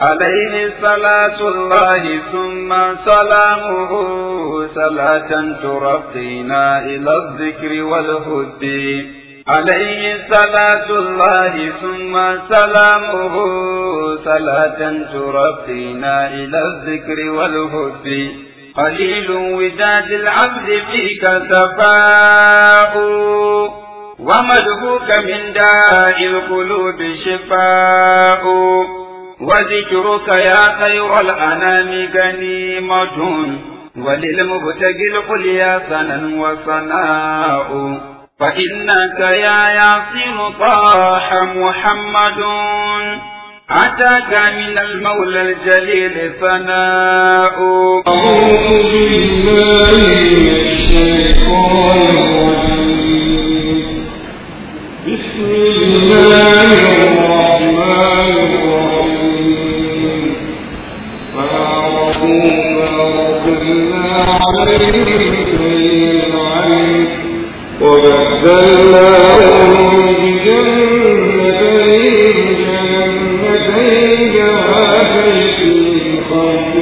عليه صلاة الله ثم سلامه صلاة ترقينا إلى الذكر والهدي عليه صلاة الله ثم سلامه صلاة ترقينا إلى الذكر والهدي قليل وداد العبد فيك سفاء ومدهوك من داء القلوب شفاء وذكرك يا خير الأنام غنيمة وللمبتغي القليا سنا وصناء فإنك يا ياسين طاح محمد أتاك من المولى الجليل ثناء أعوذ بالله من الشيطان الرجيم بسم الله الرحمن الرحيم فأعرفوا فأرسلنا عليهم سيل العين وبدلناهم بجنتين جنتين جوابين خمر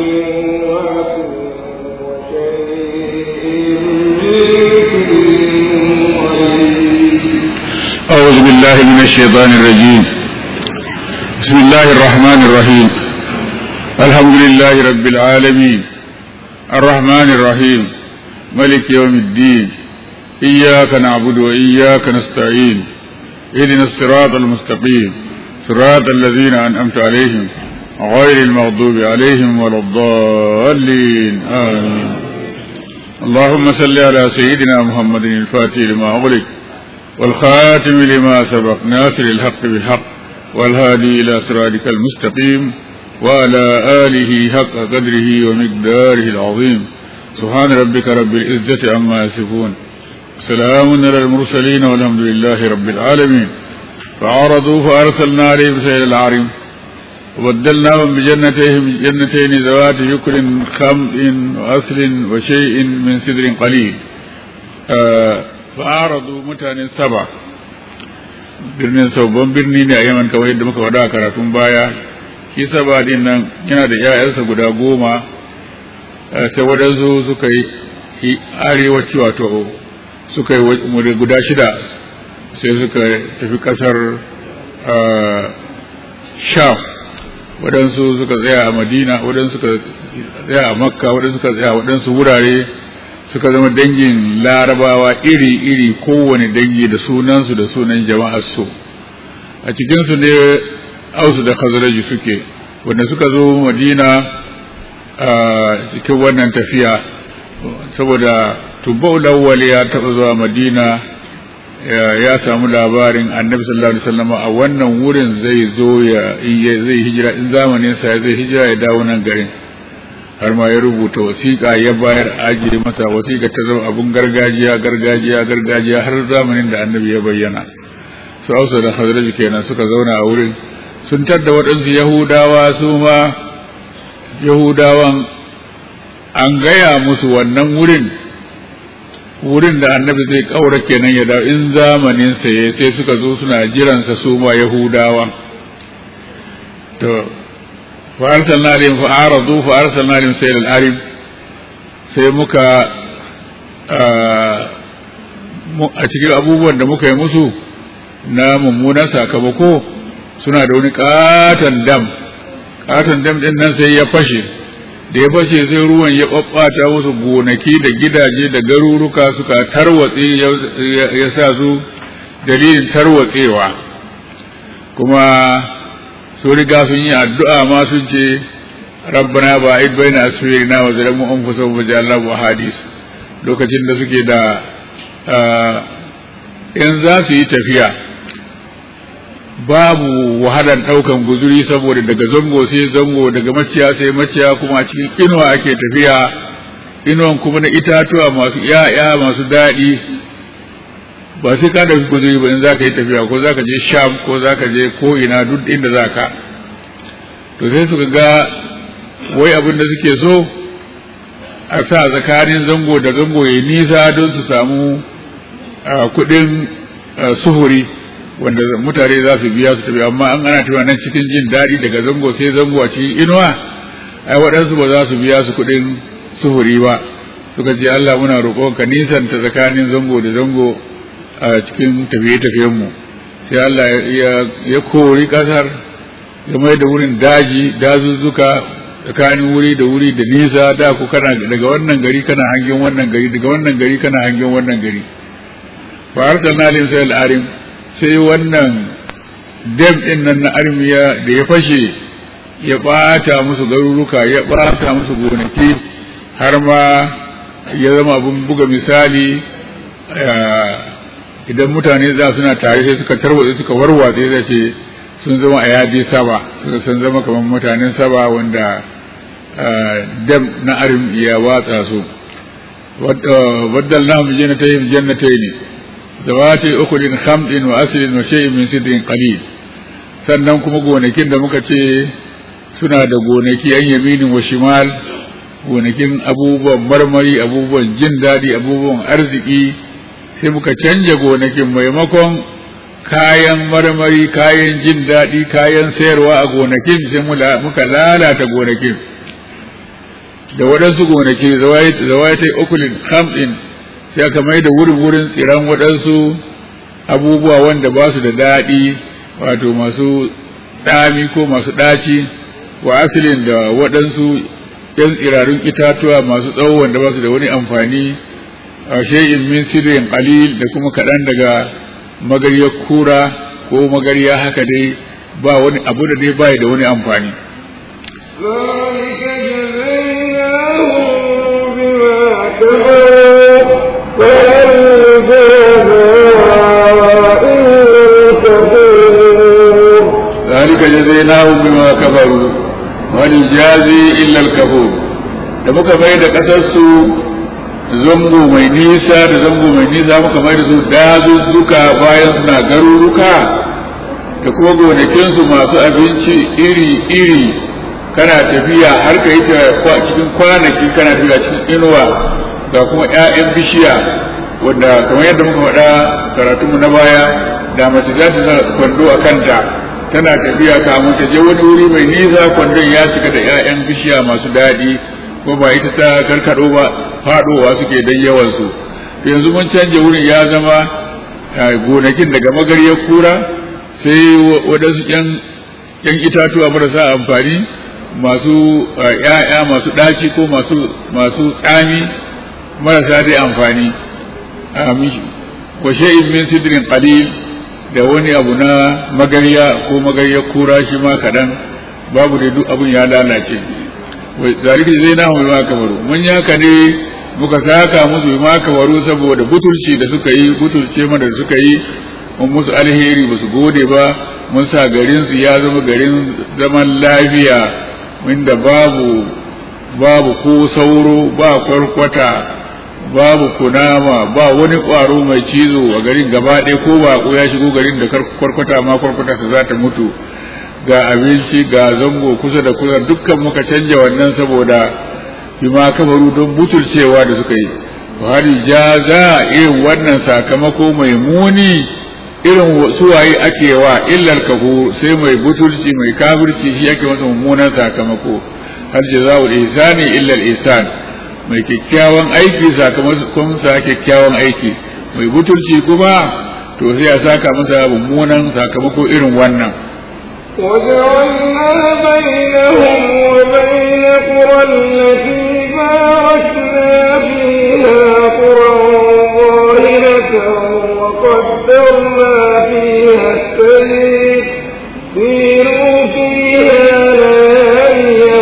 أعوذ بالله من الشيطان الرجيم بسم الله الرحمن الرحيم الحمد لله رب العالمين الرحمن الرحيم ملك يوم الدين إياك نعبد وإياك نستعين اهدنا الصراط المستقيم صراط الذين أنعمت عليهم غير المغضوب عليهم ولا الضالين آمين اللهم صل على سيدنا محمد الفاتح لما أغلق والخاتم لما سبق ناصر الحق بالحق والهادي إلى صراطك المستقيم وعلى آله حق قدره ومقداره العظيم سبحان ربك رب العزة عما يصفون سلام على المرسلين والحمد لله رب العالمين فعرضوا فأرسلنا عليهم سيل العرم وبدلناهم بجنتين جنتين ذوات شكر خمط وأصل وشيء من سدر قليل آه fa'aradu mutanen saba birnin sabon birni ne a yaman kamar yadda muka faɗa a karatun baya shi saba din nan yana da 'ya'yansa guda goma sai waɗansu suka yi arewaci wato suka yi guda shida sai suka tafi ƙasar sham waɗansu suka tsaya a madina waɗansu suka tsaya a makka waɗansu suka tsaya a waɗansu wurare suka zama dangin larabawa iri-iri kowane dangi da sunansu da sunan jama'ar su a cikinsu ne ausu da khazraji suke wanda suka zo madina a cikin wannan tafiya saboda tubbau lawwal ya taɓa zuwa madina ya samu labarin annabi sallallahu alaihi wasallam a wannan wurin zai zo ya zai hijira in zamanin sa zai hijira ya dawo nan garin har ma ya rubuta wasiƙa ya bayar ajiye masa wasiƙa ta zama abun gargajiya gargajiya gargajiya har zamanin da annabi ya bayyana su ausa da hazraj kenan suka zauna a wurin sun tadda waɗansu yahudawa su ma yahudawan an gaya musu wannan wurin wurin da annabi zai ƙaura kenan ya dawo in zamanin sa ya sai suka zo suna jiransa su ma yahudawa to فأرسلنا عليهم فأعرضوا فأرسلنا عليهم سيل العرب sai muka a cikin abubuwan da muka yi musu na mummunan sakamako suna da wani katon dam katon dam din nan sai ya fashe da ya fashe sai ruwan ya ɓaɓɓata musu gonaki da gidaje da garuruka suka tarwatse ya sa su dalilin tarwatsewa kuma sun riga sun yi addu'a ma sun ce rabbana ba id baina asfirina wa zalamu anfusahum wa ja'alna hadis lokacin da suke da in za su yi tafiya babu wahalar ɗaukan guzuri saboda daga zango sai zango daga maciya sai maciya kuma a cikin inuwa ake tafiya inuwan kuma na itatuwa masu ya'ya masu daɗi ba sai ka ɗauki guzuri ba in za ka yi tafiya ko za ka je sham ko za ka je ko ina duk inda za ka to sai suka ga wai abin da suke so a sa tsakanin zango da zango ya nisa don su samu kuɗin suhuri wanda mutane za su biya su tafi amma an ana tafiya nan cikin jin daɗi daga zango sai zango a cikin inuwa ai waɗansu ba za su biya su kuɗin suhuri ba suka ce Allah muna roƙon ka nisanta tsakanin zango da zango a cikin tafiye-tafiyen mu sai Allah ya kori ƙasar ya mai da wurin daji dazuzzuka tsakanin wuri da wuri da nisa da ku kana daga wannan gari kana hangen wannan gari daga wannan gari kana hangen wannan gari fa arsalna lim sai al-arim sai wannan dam din nan na armiya da ya fashe ya bata musu garuruka ya bata musu gonaki har ma ya zama abun buga misali idan mutane za suna tare sai suka tarwatsa suka warwatse zai ce sun zama a yadi saba suka sun zama kamar mutanen saba wanda dam na arim ya watsa su waddal na mu jannatai mu jannatai ne zawati ukulin khamdin wa aslin wa shay'in min sidrin qalil sannan kuma gonakin da muka ce suna da gonaki an yaminin wa shimal gonakin abubuwan marmari abubuwan jin daɗi abubuwan arziki sai muka canja gonakin maimakon kayan marmari kayan jin daɗi kayan sayarwa a gonakin sai muka lalata gonakin da waɗansu gonaki zawaitai ukulin hamsin sai aka mai da wurin wurin tsiran waɗansu abubuwa wanda ba su da daɗi wato masu tsami ko masu ɗaci wa asilin da waɗansu ‘yan tsirarun itatuwa masu tsawo wanda ba su da wani amfani a shay'in min sirin qalil da kuma kaɗan daga magariyar kura ko magariya haka dai ba wani abu da dai bai da wani amfani ذلك جزيناهم بما كفروا وهل يجازي إلا الكفور da muka mai da ƙasarsu zango mai nisa da zango mai nisa muka mai da su dazuzzuka bayan suna garuruka da kuma gonakinsu masu abinci iri-iri kana tafiya har ka yi cikin kwanaki kana tafiya cikin inuwa ga kuma 'ya'yan bishiya wanda kamar yadda muka faɗa karatunmu na baya da mace za ta kwando a kanta tana tafiya kamun ta je wani wuri mai nisa kwandon ya cika da 'ya'yan bishiya masu daɗi ko ba ita ta karkado ba faɗowa suke dan yawansu yanzu mun canja wurin ya zama gonakin daga magariyar kura sai waɗansu ‘yan itatuwa marasa amfani masu ‘ya'ya masu ɗaci ko masu tsami marasa dai amfani wa shay'in min sidrin qalil da wani abu na magariya ko magariyar kura shi ma kaɗan babu da duk abin ya lalace zalika zai na mai ma kamaru mun yaka ne muka saka musu ma kamaru saboda butulci da suka yi butulce mana da suka yi mun musu alheri ba su gode ba mun sa garin su ya zama garin zaman lafiya inda babu babu ko sauro ba kwarkwata babu kunama ba wani ƙwaro mai cizo a garin gaba ɗaya ko ba ya shigo garin da kwarkwata ma kwarkwata su za ta mutu ga abinci ga zango kusa da kusa dukkan muka canja wannan saboda bima kamaru don butulcewa da suka yi hali jaza irin wannan sakamako mai muni irin suwaye ake wa illar kafu sai mai butulci mai kafirci shi ake masa mummunan sakamako har jaza'ul ihsani illa ihsan mai kyakkyawan aiki sakamakon sa kyakkyawan aiki mai butulci kuma to sai ya saka masa mummunan sakamako irin wannan وجعلنا بينهم وبين قرى التي باركنا فيها قرى ظاهرة وقدرنا فيها السير سيروا فيها ليالي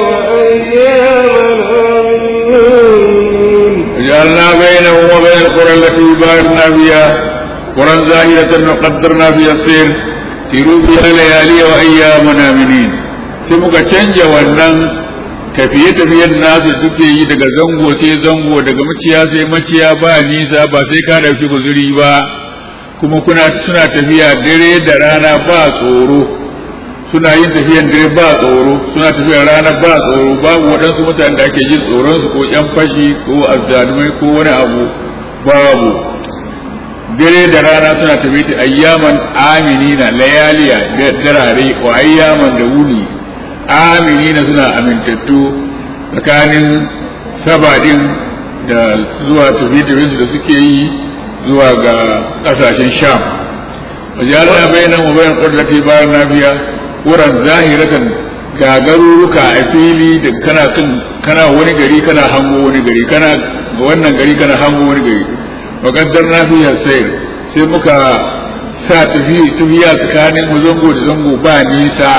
وأياما وجعلنا بينهم وبين القرى التي باركنا فيها قرى زاهرة وقدرنا فيها السير siru biya layali wa ayyaman aminin sai muka canja wannan tafiye-tafiyen nasu suke yi daga zango sai zango daga maciya sai maciya ba nisa ba sai ka dauki guzuri ba kuma kuna suna tafiya dare da rana ba tsoro suna yin tafiyan dare ba tsoro suna tafiyan rana ba tsoro babu waɗansu mutane da ake jin tsoron su ko ƴan fashi ko azzalumai ko wani abu babu dare da rana suna tafi ta ayyaman aminina layaliya da darare wa ayyaman da wuni aminina suna amintattu tsakanin sabadin da zuwa tafi da suke yi zuwa ga kasashen sham wajen bayanan wa bayan ƙudurati bayan nafiya wuran zahiratan ga garuruka a fili da kana kan kana wani gari kana hango wani gari kana ga wannan gari kana hango wani gari wa qaddarna fiha sayr sai muka sa tafi tafiya tsakanin mu zango da zango ba nisa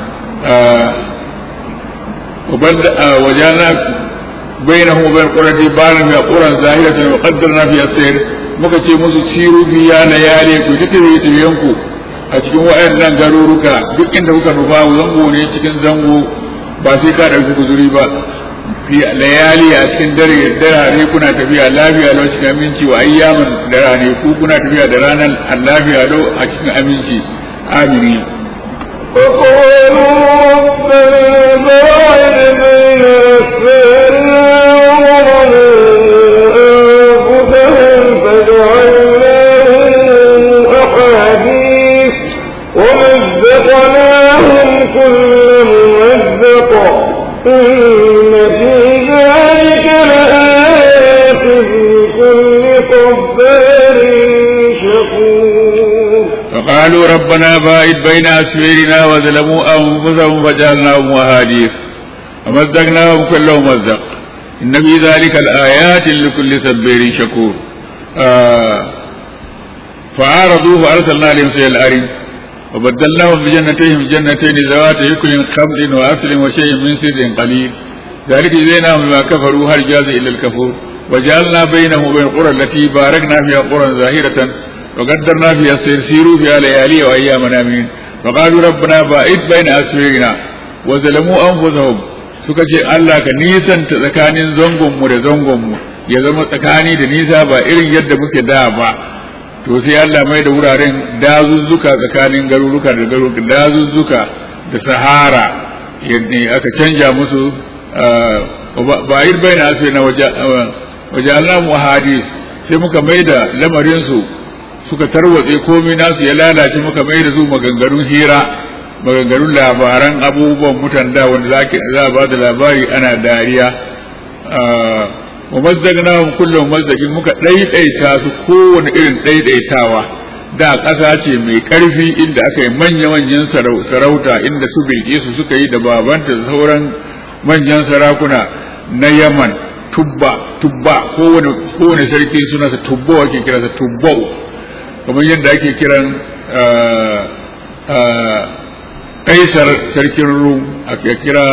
wajana bainahum wa bain qurati ba'an min quran zahiratan wa qaddarna fiha sayr muka ce musu siru biya layali ku ta tafiye tafiyanku a cikin waɗannan garuruka duk inda kuka nufa zango ne cikin zango ba sai ka ɗauki guzuri ba fi layali a cikin dare dare kuna tafiya lafiya lau cikin aminci wa ayyaman da rane ku kuna tafiya da ranar lafiya lau a cikin aminci amini وقالوا ربنا باعد بين أسفارنا وظلموا أنفسهم فجعلناهم أحاديث ومزقناهم كل ممزق إن في ذلك لآيات لكل صبار شكور فقالوا ربنا باعد بين أسفارنا وظلموا أنفسهم فجعلناهم أحاديث ومزقناهم كل ممزق إن في ذلك الآيات لكل صبار شكور آه فعارضوه فأرسلنا عليهم سيل الأرض وبدلناهم بجنتيهم جنتين ذوات يكل خمر وأصل وشيء من سر قليل ذلك جزيناهم بما كفروا هل جاز إلا الكفور وجعلنا بينهم وبين القرى التي باركنا فيها قرى ظاهرة وقدرنا فيها السير سيروا فيها ليالي وأيام آمنين وقالوا ربنا باعد بين أسفارنا وظلموا أنفسهم suka ce Allah ka nisanta tsakanin zangonmu da zangonmu ya zama tsakani da nisa ba irin yadda muke da ba to sai Allah mai da wuraren dazuzzuka tsakanin garuruka da garuruka dazuzzuka da sahara yadda aka canja musu ba yi bai na asiri na waje Allah mu hadis sai muka mai da lamarinsu suka tarwatse komai nasu ya lalace muka mai da su maganganun hira maganganun labaran abubuwan mutan da wanda za a ba da labari ana dariya wa mazdagnahum kullum mazdagin muka ɗaiɗaita su kowane irin ɗaiɗaitawa da ƙasa ce mai ƙarfi inda aka yi manya-manyan sarauta inda su bilkisu suka yi da babanta da sauran manyan sarakuna na yaman tubba tubba kowane kowane sarki sunansa tubbo ake kiransa tubbau kamar yadda ake kiran kaisar sarkin rum a kira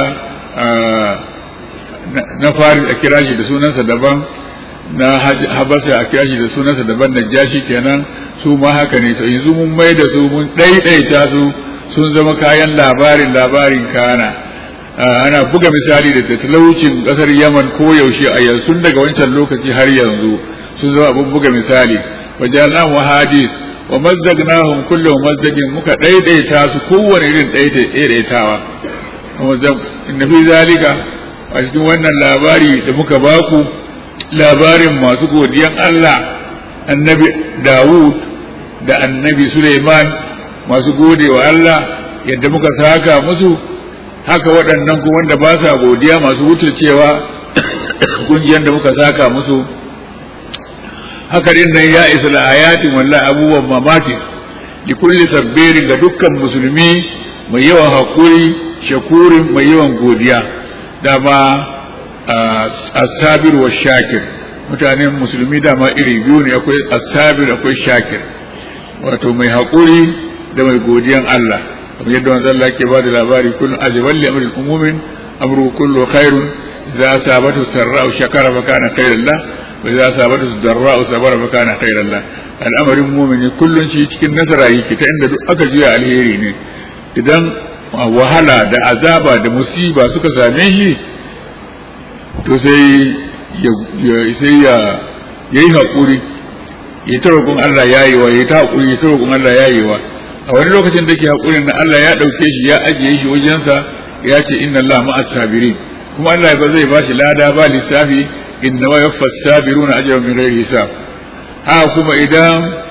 na fari a kira shi da sunansa daban na habasa a kira shi da sunansa daban da jashi kenan su ma haka ne to yanzu mun mai da su mun ɗaiɗaita su sun zama kayan labarin labarin kana ana buga misali da talaucin ƙasar yaman ko yaushe a yanzu daga wancan lokaci har yanzu sun zama abin buga misali wajen wa hadis wa mazzagnahum kullu mazzagin muka ɗaiɗaita su kowane irin ɗaiɗaitawa inna fi zalika a cikin wannan labari da muka baku labarin masu godiyan Allah annabi Dawud da annabi Suleiman masu gode wa Allah yadda muka saka musu haka waɗannan kuma wanda ba sa godiya masu wuturcewa kungiyar da muka saka musu haka din nan ya isa ayatin wallahi abubuwan mamaki li kulli sabbirin ga dukkan musulmi mai yawan hakuri shakurin mai yawan godiya dama asabir wa shakir mutanen musulmi dama iri biyu ne akwai asabir akwai shakir wato mai haƙuri da mai godiyan Allah kamar yadda wanzan Allah ke bada labari kullum ajaban li amrin umumin amru kullu khairun idza asabatu sarra'u shakara fa kana khairan la wa idza asabatu darra'u sabara fa kana khairan la al'amarin mu'mini kullun shi cikin nasara yake ta inda duk aka juya alheri ne idan wahala da azaba da musiba suka same shi to sai ya sai ya yayi hakuri ya ta roƙon Allah yayewa ya ta hakuri ya ta roƙon Allah yayewa a wani lokacin da ke hakurin na Allah ya ɗauke shi ya ajiye shi wajensa ya ce inna Allah ma'as sabirin kuma Allah ba zai bashi lada ba lissafi inna wa yaffas sabiruna ajran min ghairi hisab ha kuma idan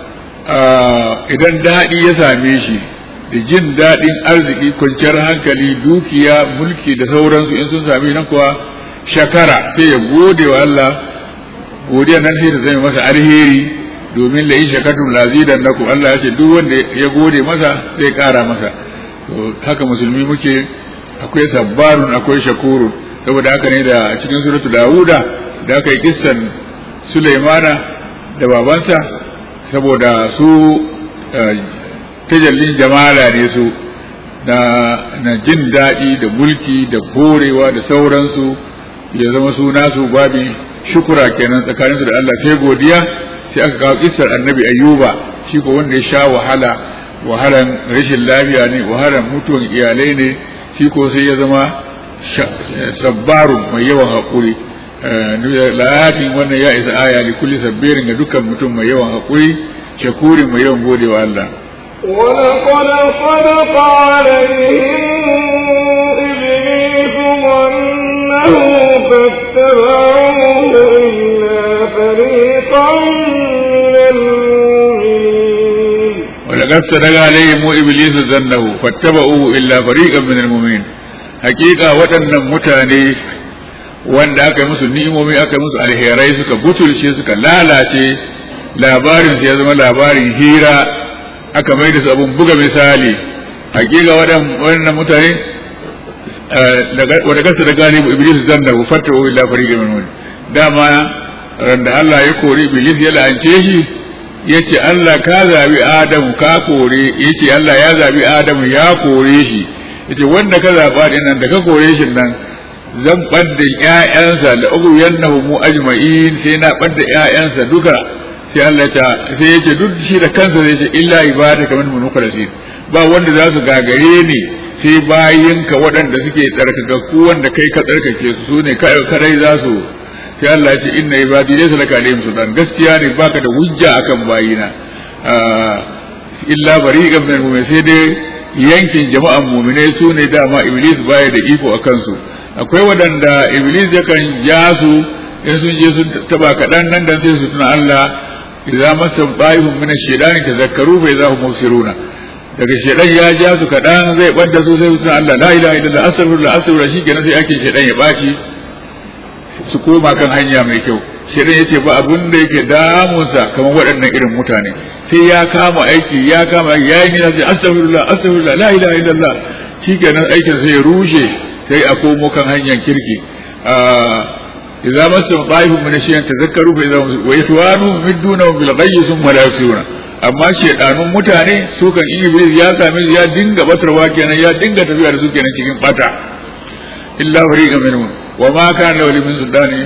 idan daɗi ya same shi da jin daɗin arziki kwanciyar hankali dukiya mulki da sauransu in sun same nan kuwa shakara sai ya gode wa Allah godiya nan sai ta zama masa alheri domin la in shakartum lazidan nakum Allah ya ce duk wanda ya gode masa zai kara masa to haka musulmi muke akwai sabbarun akwai shakurun saboda haka ne da cikin suratu Dawuda da aka yi kissan Sulaimana da babansa saboda su tajallin jamala ne su na na jin daɗi da mulki da korewa da sauransu ya zama su nasu babin shukura kenan tsakaninsu da Allah sai godiya sai aka kawo kissar annabi ayyuba shi ko wanda ya sha wahala wahalan rashin lafiya ne wahalan mutuwan iyalai ne shi ko sai ya zama sabbarun mai yawan haƙuri lafin wannan ya isa aya li kulli sabbirin ga dukkan mutum mai yawan haƙuri shakurin mai yawan godewa Allah ولقد صدق عليهم إبليس ظنه فاتبعوه إلا فريقا من المؤمنين ولقد صدق عليهم إبليس ظنه فاتبعوه إلا فريقا من المؤمنين حقيقة waɗannan mutane wanda aka yi musu ni'imomi aka yi musu alherai suka butulce suka lalace labarin su ya zama labarin hira aka mai da su abun buga misali hakika waɗannan mutane wadda kasa da galibu iblis zan da fatta wa illa fariqa min wani dama randa Allah ya kori iblis ya la'ance shi yace Allah ka zabi Adamu ka kore yace Allah ya zabi Adamu ya kore shi yace wanda ka zaba din nan da ka kore shi nan zan ɓadda ƴaƴansa da ugu yannahu mu ajma'in sai na ɓadda ƴaƴansa duka sai Allah ta sai yace duk shi da kansa zai ce illa ibada kamar mun mukhlasin ba wanda za su gagare ni sai bayinka waɗanda suke tsarkakakku wanda kai ka tsarkake su su ne kadai za su sai Allah ya ce inna ibadi laysa laka alayhim sultan gaskiya ne baka da hujja akan bayina illa bari'an min mu'min sai dai yankin jama'an mu'minai su ne dama iblis baya da iko akan su akwai waɗanda iblis yakan ja su in sun je sun taba kaɗan nan dan sai su tuna Allah idza masa bayhum min ash-shaytani tazakkaru fa idza hum mubsiruna daga shedan ya ja su kaɗan zai ɓadda su sai su tuna Allah la ilaha illallah astaghfirullah astaghfirullah shikenan sai ake shedan ya baci su koma kan hanya mai kyau shedan yace ba abun da yake damunsa kamar waɗannan irin mutane sai ya kama aiki ya kama aiki ya yi nina sai astaghfirullah astaghfirullah la ilaha illallah shikenan aikin sai ya rushe sai a komo kan hanyar kirki idza masam ta'ifun min shay'in tadhakkaru fa idza wa yatwanu miduna bil ghayyi thumma la yusiruna amma shedanun mutane su kan in iblis ya same su ya dinga batarwa kenan ya dinga tafiya da su kenan cikin bata illa fariqan minhum wa ma kana lahu min sultani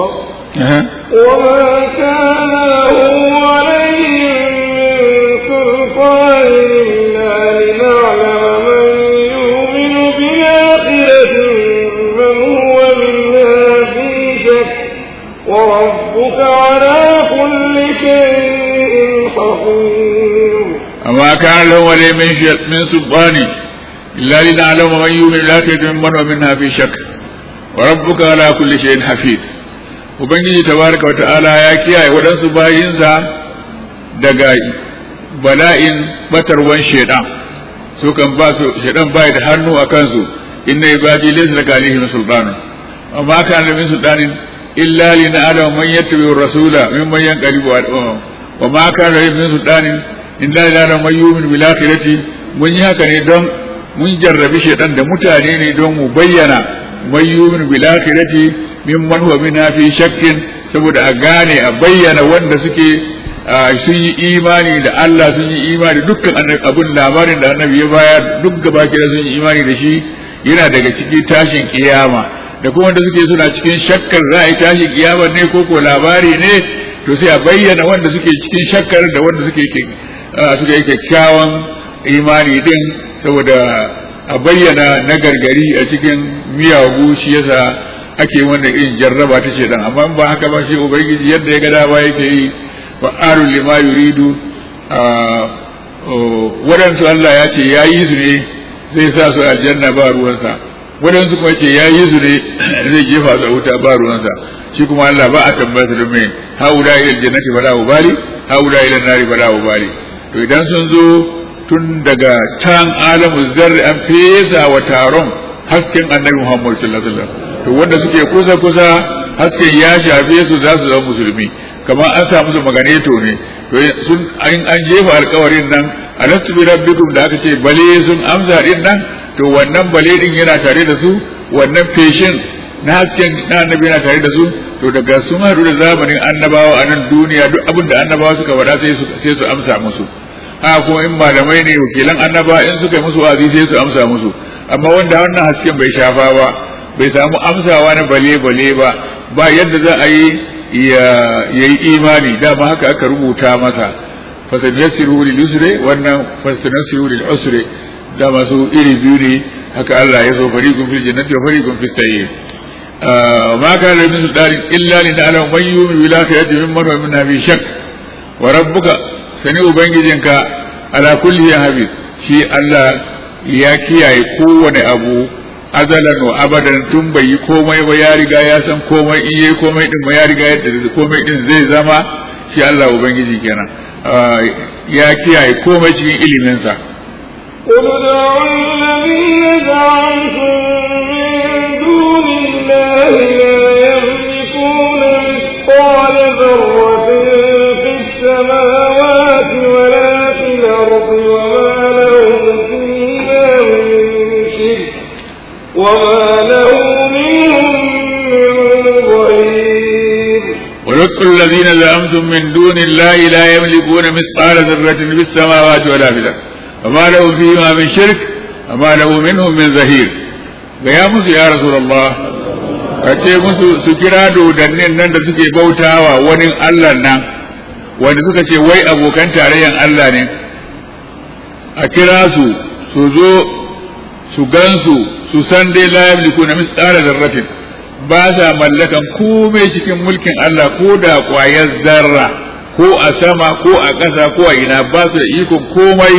وما كان له عليهم من سلطان إلا لنعلم من يؤمن بالآخرة من هو منها في شك وربك على كل شيء حفيظ وما كان له ولي من ش- من سلطان إلا لنعلم من يؤمن بالآخرة ممن هو منها في شك وربك على كل شيء حفيظ Ubangiji tabaraka wa ta'ala ya kiyaye waɗansu bayinsa daga bala'in batarwan shaidan su kan ba su shaidan bai da hannu a kansu inna ibadi laysa laka alaihim sultanun amma kana min sultanin illa li na'lamu man yattabi'u rasula mimman yanqalibu wa ma kana min sultanin illa li na'lamu man yu'minu bil akhirati mun yi haka ne don mun jarrabi shaidan da mutane ne don mu bayyana man yu'minu bil akhirati mimman huwa minha fi shakkin saboda a gane a bayyana wanda suke sun yi imani da Allah sun yi imani dukkan abin labarin da annabi ya bayar duk gaba kira sun yi imani da shi yana daga cikin tashin kiyama da kuma wanda suke suna cikin shakkar za a yi tashin kiyama ne ko ko labari ne to sai a bayyana wanda suke cikin shakkar da wanda suke suke kyakkyawan imani din saboda a bayyana na gargari a cikin miyagu shi yasa ake wannan irin jarraba ta ce dan amma ba haka ba shi ubangiji yadda ya ga dama yake yi fa'alu lima yuridu waɗansu Allah ya ce ya yi su ne zai sa su aljanna ba ruwansa waɗansu kuma ce ya yi su ne zai jefa su a wuta ba ruwansa shi kuma Allah ba a tambaya su don me haula ila aljannati fala ubali haula ila nari fala ubali to idan sun zo tun daga can alamu zarri an fesa wa taron hasken annabi Muhammad sallallahu alaihi wasallam to wanda suke kusa kusa hasken ya shafe su za su zama musulmi kamar an sa musu maganeto ne to sun an jefa alkawarin nan alastu bi rabbikum da aka ce bale sun amsa din nan to wannan bale din yana tare da su wannan feshin na hasken na annabi yana tare da su to daga sun haɗu da zamanin annabawa a nan duniya duk abin da annabawa suka faɗa sai su sai su amsa musu a kuma in malamai ne wakilan annaba in suka yi musu wa'azi sai su amsa musu amma wanda wannan hasken bai shafa ba bai samu amsawa na bale bale ba ba yadda za a yi ya yi imani dama haka aka rubuta masa fasanyassiru lil yusri wannan fasanyassiru lil usri da masu iri biyu ne haka Allah ya so fariqun fil jannati wa fariqun fis sayyi ma kana min sultanin illa li na'lamu man yu'minu bil akhirati mimman huwa minha fi shakk wa rabbuka sani ubangijinka ala kulli habib shi Allah ya kiyaye kowane abu azalan wa abadan tun bai yi komai ba ya riga ya san komai in yayi komai din ma ya riga yadda komai din zai zama shi Allah ubangiji kenan ya kiyaye komai cikin iliminsa قل ادعوا الذين زعمتم من دون الله لا يملكون مثقال ذرة في السماوات ولا في الأرض وما لهم فيها من شرك وما له منهم من ظهير ولقوا الذين زعمتم من دون الله لا يملكون مثقال ذرة في السماوات ولا في الأرض وما له فيما من شرك وما له منهم من ظهير gaya musu ya rasulullah ka ce musu su kira dodannin nan da suke bautawa wani Allah nan wanda suka ce wai abokan tarayyan Allah ne a kira su su zo su gansu su san dai la yamliku na misqala zarratin ba sa mallakan komai cikin mulkin Allah ko da kwayar zarra ko a sama ko a ƙasa ko a ina ba su da ikon komai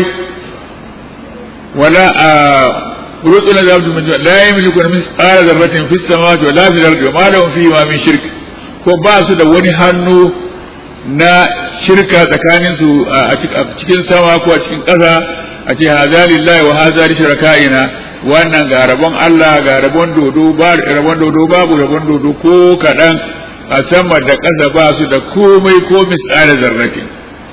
wala a rutsu na zaɓi min la yamliku na misqala zarratin fis samawati wala fil ardi wa ma lahum fihi ma min shirk ko ba su da wani hannu na shirka tsakanin su a cikin sama ko a cikin ƙasa a ce haza lillahi wa haza li shirakaina wannan ga rabon Allah ga rabon dodo ba rabon dodo babu rabon dodo ko kaɗan a sama da ƙasa ba su da komai ko misali zarratin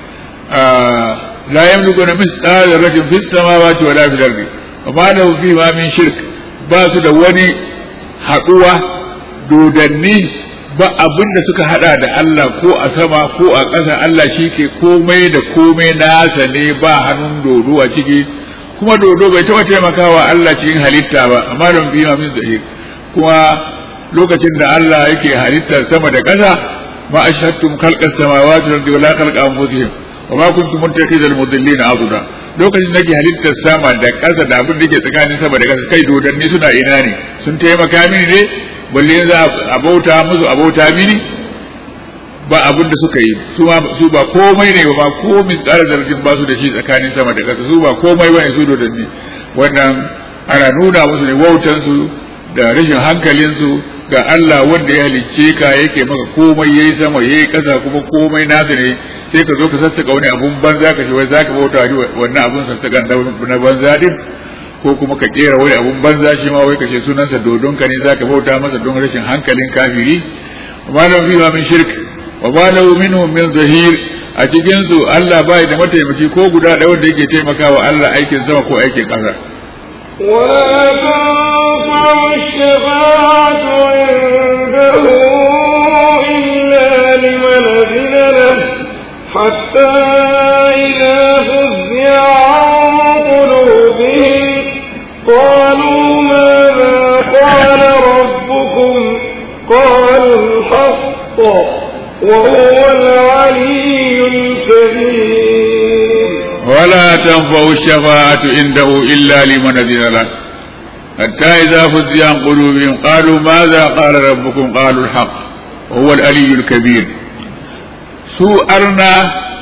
la yamliku na misali zarratin fi samawati wala fil ardi wa ma lahu fi ma min shirk ba su da wani haɗuwa dodanni ba abin da suka hada da Allah ko a sama ko a ƙasa Allah shi ke komai da komai nasa ne ba hannun dodo a ciki kuma dodo bai taɓa taimakawa Allah cikin halitta ba amma don biyu min zahir kuma lokacin da Allah yake halittar sama da ƙasa ma ashhadtum khalqas samawati wal ardi wala khalqa anfusihim wa ma kuntum muttakhidhal mudillina abuda lokacin da ke halittar sama da ƙasa da abin da ke tsakanin sama da ƙasa kai dodanni suna ina ne sun taimaka mini ne balle za a bauta musu a bauta mini ba abin da suka yi su ba komai ne ba ko misƙar zargin ba su da shi tsakanin sama da ƙasa su ba komai ba ne su dodanni wannan ana nuna musu ne wautansu da rashin hankalinsu ga Allah wanda ya halicce ka yake maka komai yayi sama yayi ƙasa kuma komai nasa ne sai ka zo ka sassaka wani abun banza ka ce wai zaka bauta wannan abun sassakan na banza din ko kuma ka kera wani abun banza shi ma wai ka ce sunansa dodon ka ne zaka bauta masa don rashin hankalin kafiri wa lam fi min shirk wa ma lahu minhum min zahir a cikin su Allah bai da mataimaki ko guda ɗaya wanda yake taimakawa Allah aikin sama ko aikin ƙasa ولا تنفع الشفاعة عنده إلا لمن أذن له حتى إذا فزع عن قلوبهم قالوا ماذا قال ربكم قالوا الحق وهو العلي الكبير ولا تنفع الشفاعة عنده إلا لمن أذن له حتى إذا فزع عن قلوبهم قالوا ماذا قال ربكم قالوا الحق وهو العلي الكبير su arna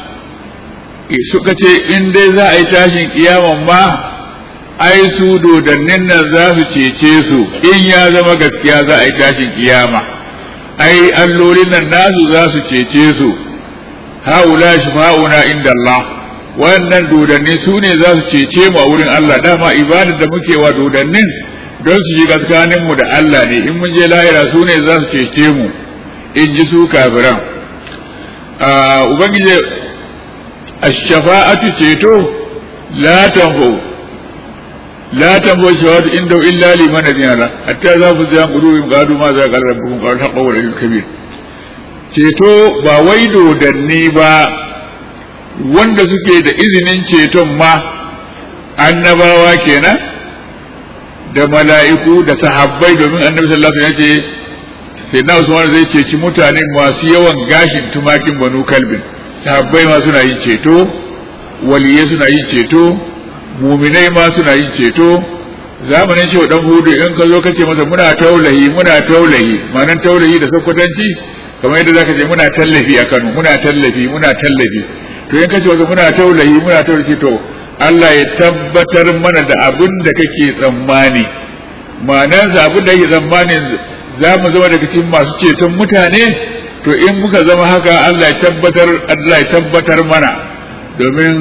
suka ce in dai za a yi tashin kiyaman ma ai su dodannin nan za su cece su in ya zama gaskiya za a yi tashin kiyama ai allolin nan nasu za su cece su haula shafa'una inda Allah wannan dodanni su ne za su cece mu a wurin Allah dama ibadar da muke wa dodannin don su shiga tsakaninmu da Allah ne in mun je lahira su ne za su cece mu in ji su kafiran ubangiji ash-shafa'atu ceto la tanfu la tanfu shafa'atu inda illa liman adina la hatta za ku zan qulubihim qalu ma za qala rabbukum qalu haqqa wa kabir ceto ba wai dodanni ba wanda suke da izinin ceton ma annabawa kenan da mala'iku da sahabbai domin annabi sallallahu alaihi wasallam ya ce sai na Usman zai ceci mutane masu yawan gashin tumakin banu kalbin sahabbai ma suna yin ceto waliyai suna yin ceto muminai ma suna yin ceto zamanin shi dan hudu in ka zo kace masa muna taulahi muna taulahi ma'anan taulahi da sakwatanci kamar yadda zaka ce muna tallafi a Kano muna tallafi muna tallafi to in kace masa muna taulahi muna taulahi to Allah ya tabbatar mana da abin da kake tsammani ma'anar abin da yake tsammanin za mu zama daga cikin masu ceton mutane to in muka zama haka Allah ya tabbatar Allah ya tabbatar mana domin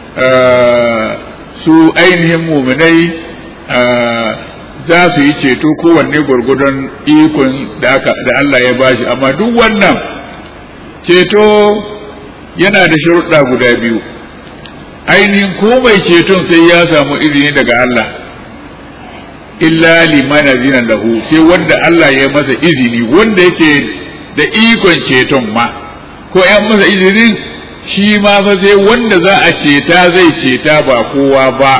su ainihin muminai za su yi ceto kowanne gwargwadon ikon da aka da Allah ya bashi amma duk wannan ceto yana da sharuɗa guda biyu ainihin ko mai ceton sai ya samu izini daga Allah illa liman azina lahu sai wanda Allah ya masa izini wanda yake da ikon ceton ma ko yan masa izinin shi ma fa sai wanda za a ceta zai ceta ba kowa ba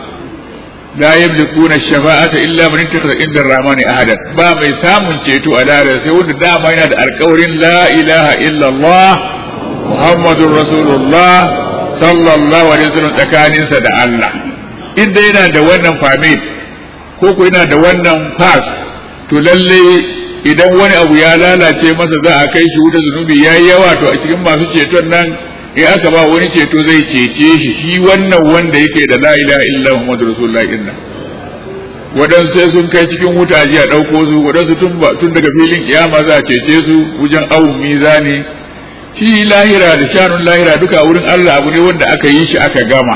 la yamlikuna shafa'ata illa man ittakhadha inda rahmani ahada ba mai samun ceto a dare sai wanda dama yana da alƙawarin la ilaha illa Allah Muhammadur Rasulullah sallallahu alaihi wasallam tsakaninsa da Allah inda yana da wannan famil ko ko yana da wannan pass to lalle idan wani abu ya lalace masa za a kai shi wuta zunubi yayi yawa to a cikin masu ceton nan in aka ba wani ceto zai cece shi shi wannan wanda yake da la ilaha illa muhammadu rasulullah inna waɗansu sai sun kai cikin wuta a ɗauko su waɗansu tun daga filin kiyama za a cece su wajen awun mizani shi lahira da shanun lahira duka wurin Allah abu ne wanda aka yi shi aka gama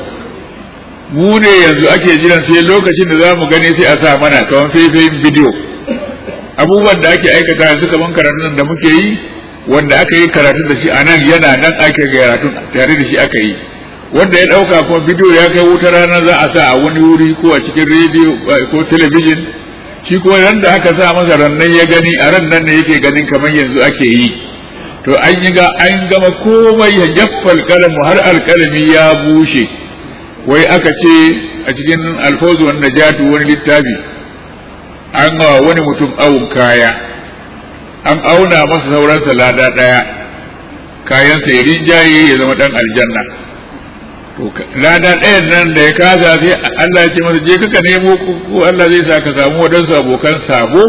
mu ne yanzu ake jiran sai lokacin da za mu gani sai a sa mana kamar faifayin bidiyo abubuwan da ake aikata yanzu kamar karatun da muke yi wanda aka yi karatu da shi a nan yana nan ake karatu tare da shi aka yi wanda ya ɗauka kuma bidiyo ya kai wuta rana za a sa a wani wuri ko a cikin rediyo ko talabijin shi ko ran da aka sa masa rannan ya gani a ran nan ne yake ganin kamar yanzu ake yi to an yi ga an gama komai ya jaffal kalamu har alkalami ya bushe wai aka ce a cikin alfawzu wani najatu wani littafi an gawa wani mutum awun kaya an auna masa sauransa lada ɗaya kayansa ya rinjaye ya zama ɗan aljanna to lada ɗayan nan da ya kasa sai Allah ya ce masa je kaka nemo ko Allah zai sa ka samu wadansu abokan sabo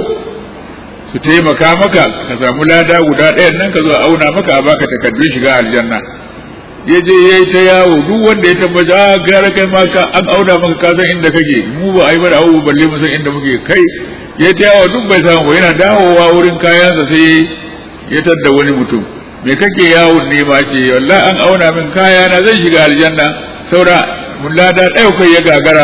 su taimaka maka ka samu lada guda ɗayan nan ka zo a auna maka a baka takardun shiga aljanna ya je ya yi ta yawo duk wanda ya tabbata a gara kai ma ka an auna maka ka san inda kake mu ba a yi ba da abu balle mu san inda muke kai ya ta yawo duk bai samu ba yana dawowa wurin kayansa sai ya tadda wani mutum me kake yawon ne ma ce wallahi an auna min kaya na zan shiga aljanna saura mun lada ɗaya kai ya gagara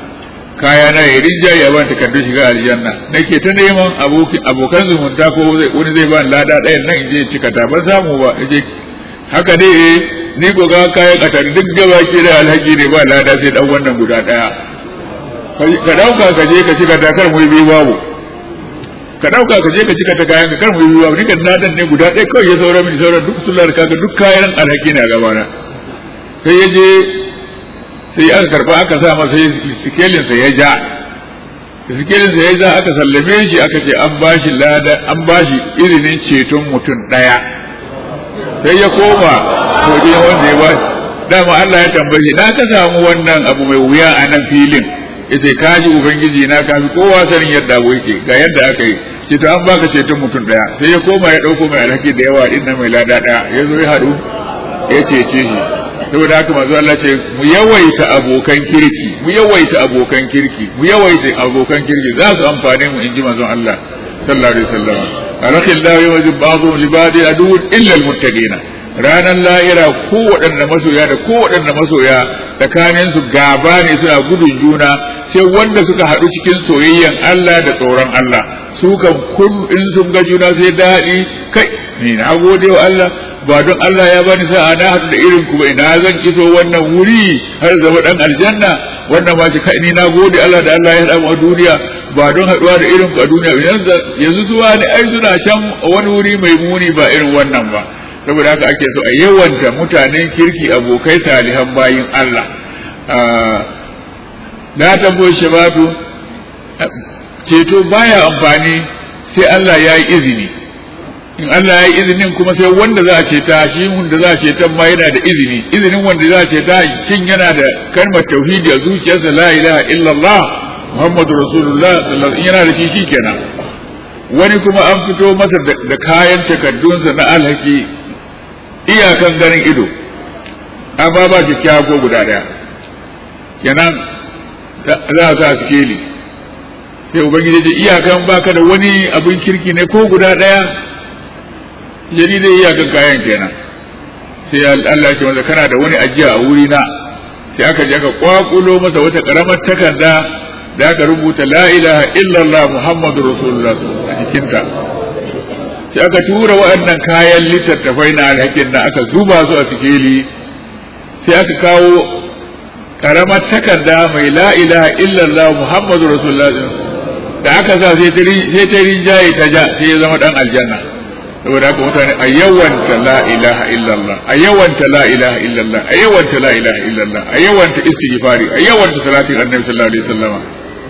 kaya na ya rinja ya ban takardun shiga aljanna nake ta neman abokan zumunta ko wani zai ban lada ɗayan nan in je cika ta ban samu ba je haka dai ni ko ga kayan katar duk gaba ke da alhaji ne ba lada sai dan wannan guda ɗaya ka dauka ka je ka cika ta kar mu yi babu ka dauka ka je ka cika ta kayan ka kar mu yi babu ni kan ladan ne guda ɗaya kawai ya saura mini sauran duk sullar kaga duk kayan alhaki ne a gabana sai ya je sai aka karba aka sa masa sikelinsa ya ja sikelinsa ya ja aka sallame shi aka ce an bashi lada an bashi izinin ceton mutum ɗaya sai ya koma waje wanda ya ba dama Allah ya tambaye na ka samu wannan abu mai wuya a nan filin yace ka ji ubangiji na ka fi kowa sanin yadda abu yake ga yadda aka yi ce to an baka ceton mutum ɗaya sai ya koma ya ɗauko mai alhaki da yawa din mai lada ɗaya ya zo ya haɗu ya cece shi saboda haka manzo Allah ce mu yawaita abokan kirki mu yawaita abokan kirki mu yawaita abokan kirki za su amfane mu inji manzo Allah sallallahu alaihi wasallam arakhillahu yawajib ba'dhum li ba'di adu illa almuttaqin ranar la'ira ko waɗanda masoya da ko waɗanda masoya tsakanin su gaba ne suna gudun juna sai wanda suka haɗu cikin soyayyen Allah da tsoron Allah su kan kun in sun ga juna sai daɗi kai ni na gode wa Allah ba don Allah ya bani sa'a na haɗu da irin ku ba ina zan iso wannan wuri har zama dan aljanna wannan ma shi kai ni na gode Allah da Allah ya haɗa mu a duniya ba don haɗuwa da irin ku a duniya yanzu zuwa ne ai suna can wani wuri mai muni ba irin wannan ba saboda haka ake so a yawanta mutanen kirki abokai salihan bayin Allah na tambayi shabatu ceto baya amfani sai Allah ya yi izini in Allah ya yi izinin kuma sai wanda za a ceta shi wanda za a ceta ma yana da izini izinin wanda za a ceta shin yana da kalmar tauhidi a zuciyarsa la ilaha illallah muhammadu rasulullah sallallahu yana da shi shikenan wani kuma an fito masa da kayan takardunsa na alhaki iyakan ganin ido amma ba kyakkyawa ko guda daya kenan za a sa sikeli sai ubangiji ce iyakan baka da wani abin kirki ne ko guda daya jadi dai iyakan kayan kenan sai Allah ce masa kana da wani ajiya a wuri na sai aka je aka kwakulo masa wata karamar takarda da aka rubuta la ilaha illallah muhammadu rasulullah a jikinta sai aka tura waɗannan kayan littattafai na alhakin na aka zuba su a sikeli sai aka kawo karamar takarda mai la ilaha illallah muhammadu rasulullah da aka sa sai ta rinjaye ta ja sai ya zama dan aljanna saboda haka mutane a yawanta la ilaha illallah a yawanta la ilaha illallah a yawanta la ilaha illallah a yawanta istighfari a yawanta salatin annabi sallallahu alaihi wasallam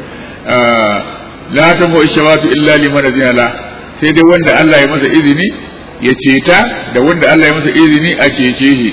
la tamu ishawatu illa liman azina la sai dai wanda Allah ya masa izini ya ceta da wanda Allah ya masa izini a cece shi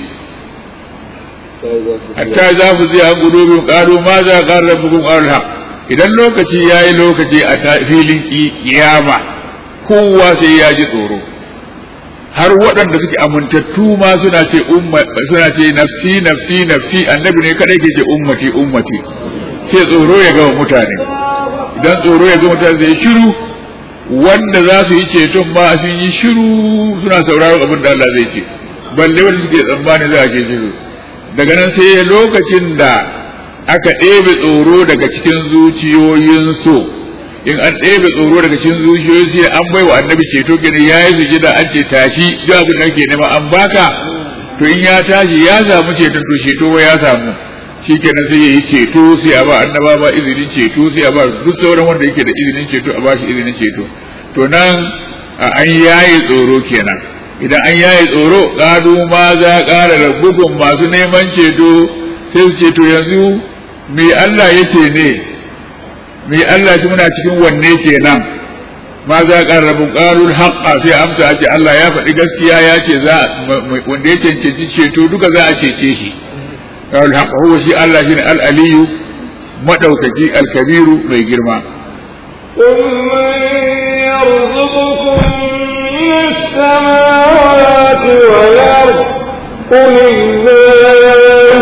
hatta za ku zai an gudu bin ƙaru ma za a ƙarar rabbukum ƙarul haq idan lokaci ya yi lokaci a filin kiyama kowa sai ya ji tsoro har waɗanda suke amintattu ma suna ce umma suna ce nafsi nafsi nafsi annabi ne kadai ke ce ummati ummati sai tsoro ya gama mutane idan tsoro ya gama mutane zai shiru wanda za su yi ceton ba sun yi shiru suna sauraron abin da Allah zai ce balle wanda suke tsammani za a ce su daga nan sai lokacin da aka ɗebe tsoro daga cikin zuciyoyinsu in an ɗebe tsoro daga cikin zuciyoyinsu sai an bai wa annabi ceto gani ya yi sujida an ce tashi duk abin da kake nema an baka to in ya tashi ya samu ceton to ceto ya samu shikenan sai ya yi ceto sai a ba annaba ba izinin ceto sai a ba duk sauran wanda yake da izinin ceto a ba shi izinin ceto to nan an yaye tsoro kenan idan an yaye tsoro ƙadu ma za ƙara rabbukum masu neman ceto sai su ceto yanzu me Allah yake ne me Allah shi muna cikin wanne kenan ma za ƙara rabbun ƙarul haqqa sai amsa ce Allah ya faɗi gaskiya ya ce za wanda ya cancanci ceto duka za a cece shi ƙarul haqqa huwa shi Allah shine al-aliyu madaukaki al-kabiru mai girma قل من يرزقكم من السماوات والأرض قل الله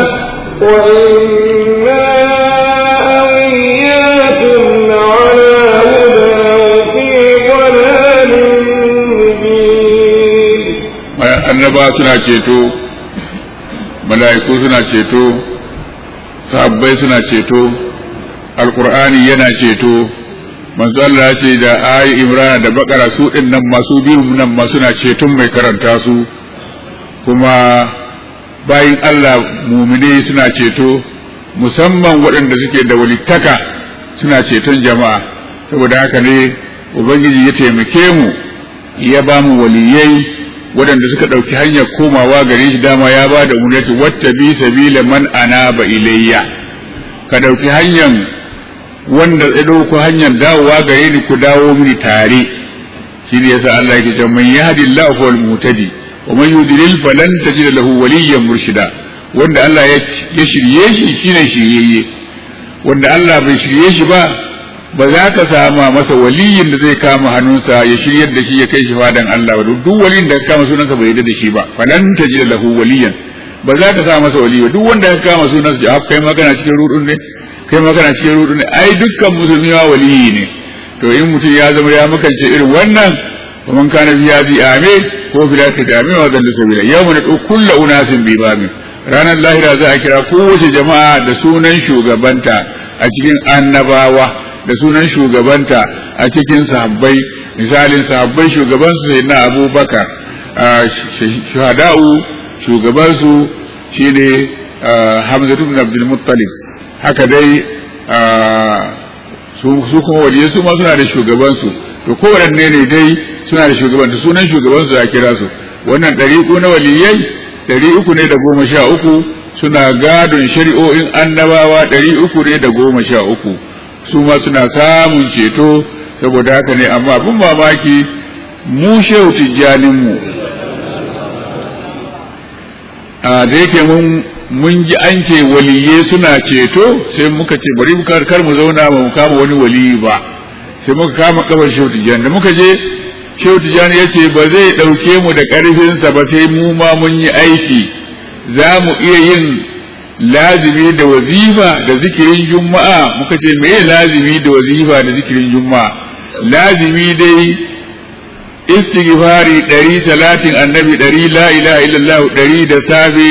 وإنا أو إياكم لعلى هدى وفي ضلال مبين annaba suna ceto mala'iku suna ceto sahabbai suna ceto alkur'ani yana ceto manzo Allah ya ce da ayi imrana da bakara su din nan masu biyu nan ma suna ceton mai karanta su kuma bayin Allah mumine suna ceto musamman waɗanda suke da walittaka suna ceton jama'a saboda haka ne ubangiji ya taimake mu ya ba mu waliyai waɗanda suka ɗauki hanyar komawa gare shi dama ya ba da umarnati wata bi sabila man anaba ilayya ka ɗauki hanyar wanda ya ɗauko hanyar dawowa gare ni ku dawo mini tare shi ne yasa Allah yake cewa man yahdi Allah fa wal mutadi wa man yudlil falan tajid lahu waliyyan murshida wanda Allah ya shirye shi shine shiryayye wanda Allah bai shirye shi ba ba za ka sama masa waliyin da zai kama hannunsa ya shiryar da shi ya kai shi fadan Allah ba duk waliyin da ka kama sunansa bai yarda da shi ba falan tajid lahu waliyan ba za ka sa masa waliyi ba duk wanda ka kama sunansa ya kai magana cikin rudun ne kai magana cikin rudu ne ai dukkan musulmi ma waliyi ne to in mutum ya zama ya makance irin wannan ومن كان في هذه آمين هو في الآخرة آمين وضل سبيلا يوم ندعو كل أناس بإمامهم ranar lahira za a kira kowace jama'a da sunan shugabanta a cikin annabawa da sunan shugabanta a cikin sahabbai misalin sahabbai shugabansu sai na abubakar shahada'u shugabansu shine hamza ibn abdul muttalib haka dai su kuma waliyai su ma suna da shugabansu to kowanne ne dai suna da shugaban da sunan shugabansu a kira su wannan ɗariƙu na waliyai ɗari uku ne da goma sha uku suna gadon shari'o'in annabawa ɗari uku ne da goma sha uku su ma suna samun ceto saboda haka ne amma abin mamaki mu shehu tijjaninmu a da yake mun mun ji an ce waliye suna ceto sai muka ce bari mu kar mu zauna ba mu kama wani waliyi ba sai muka kama kabar shehu tijjani da muka je shehu tijjani ya ce ba zai ɗauke mu da ƙarfinsa ba sai mu ma mun yi aiki za mu iya yin lazimi da wazifa da zikirin juma'a muka ce me lazimi da wazifa da zikirin juma'a lazimi dai istighfari ɗari salatin annabi ɗari la ilaha illallah ɗari da safe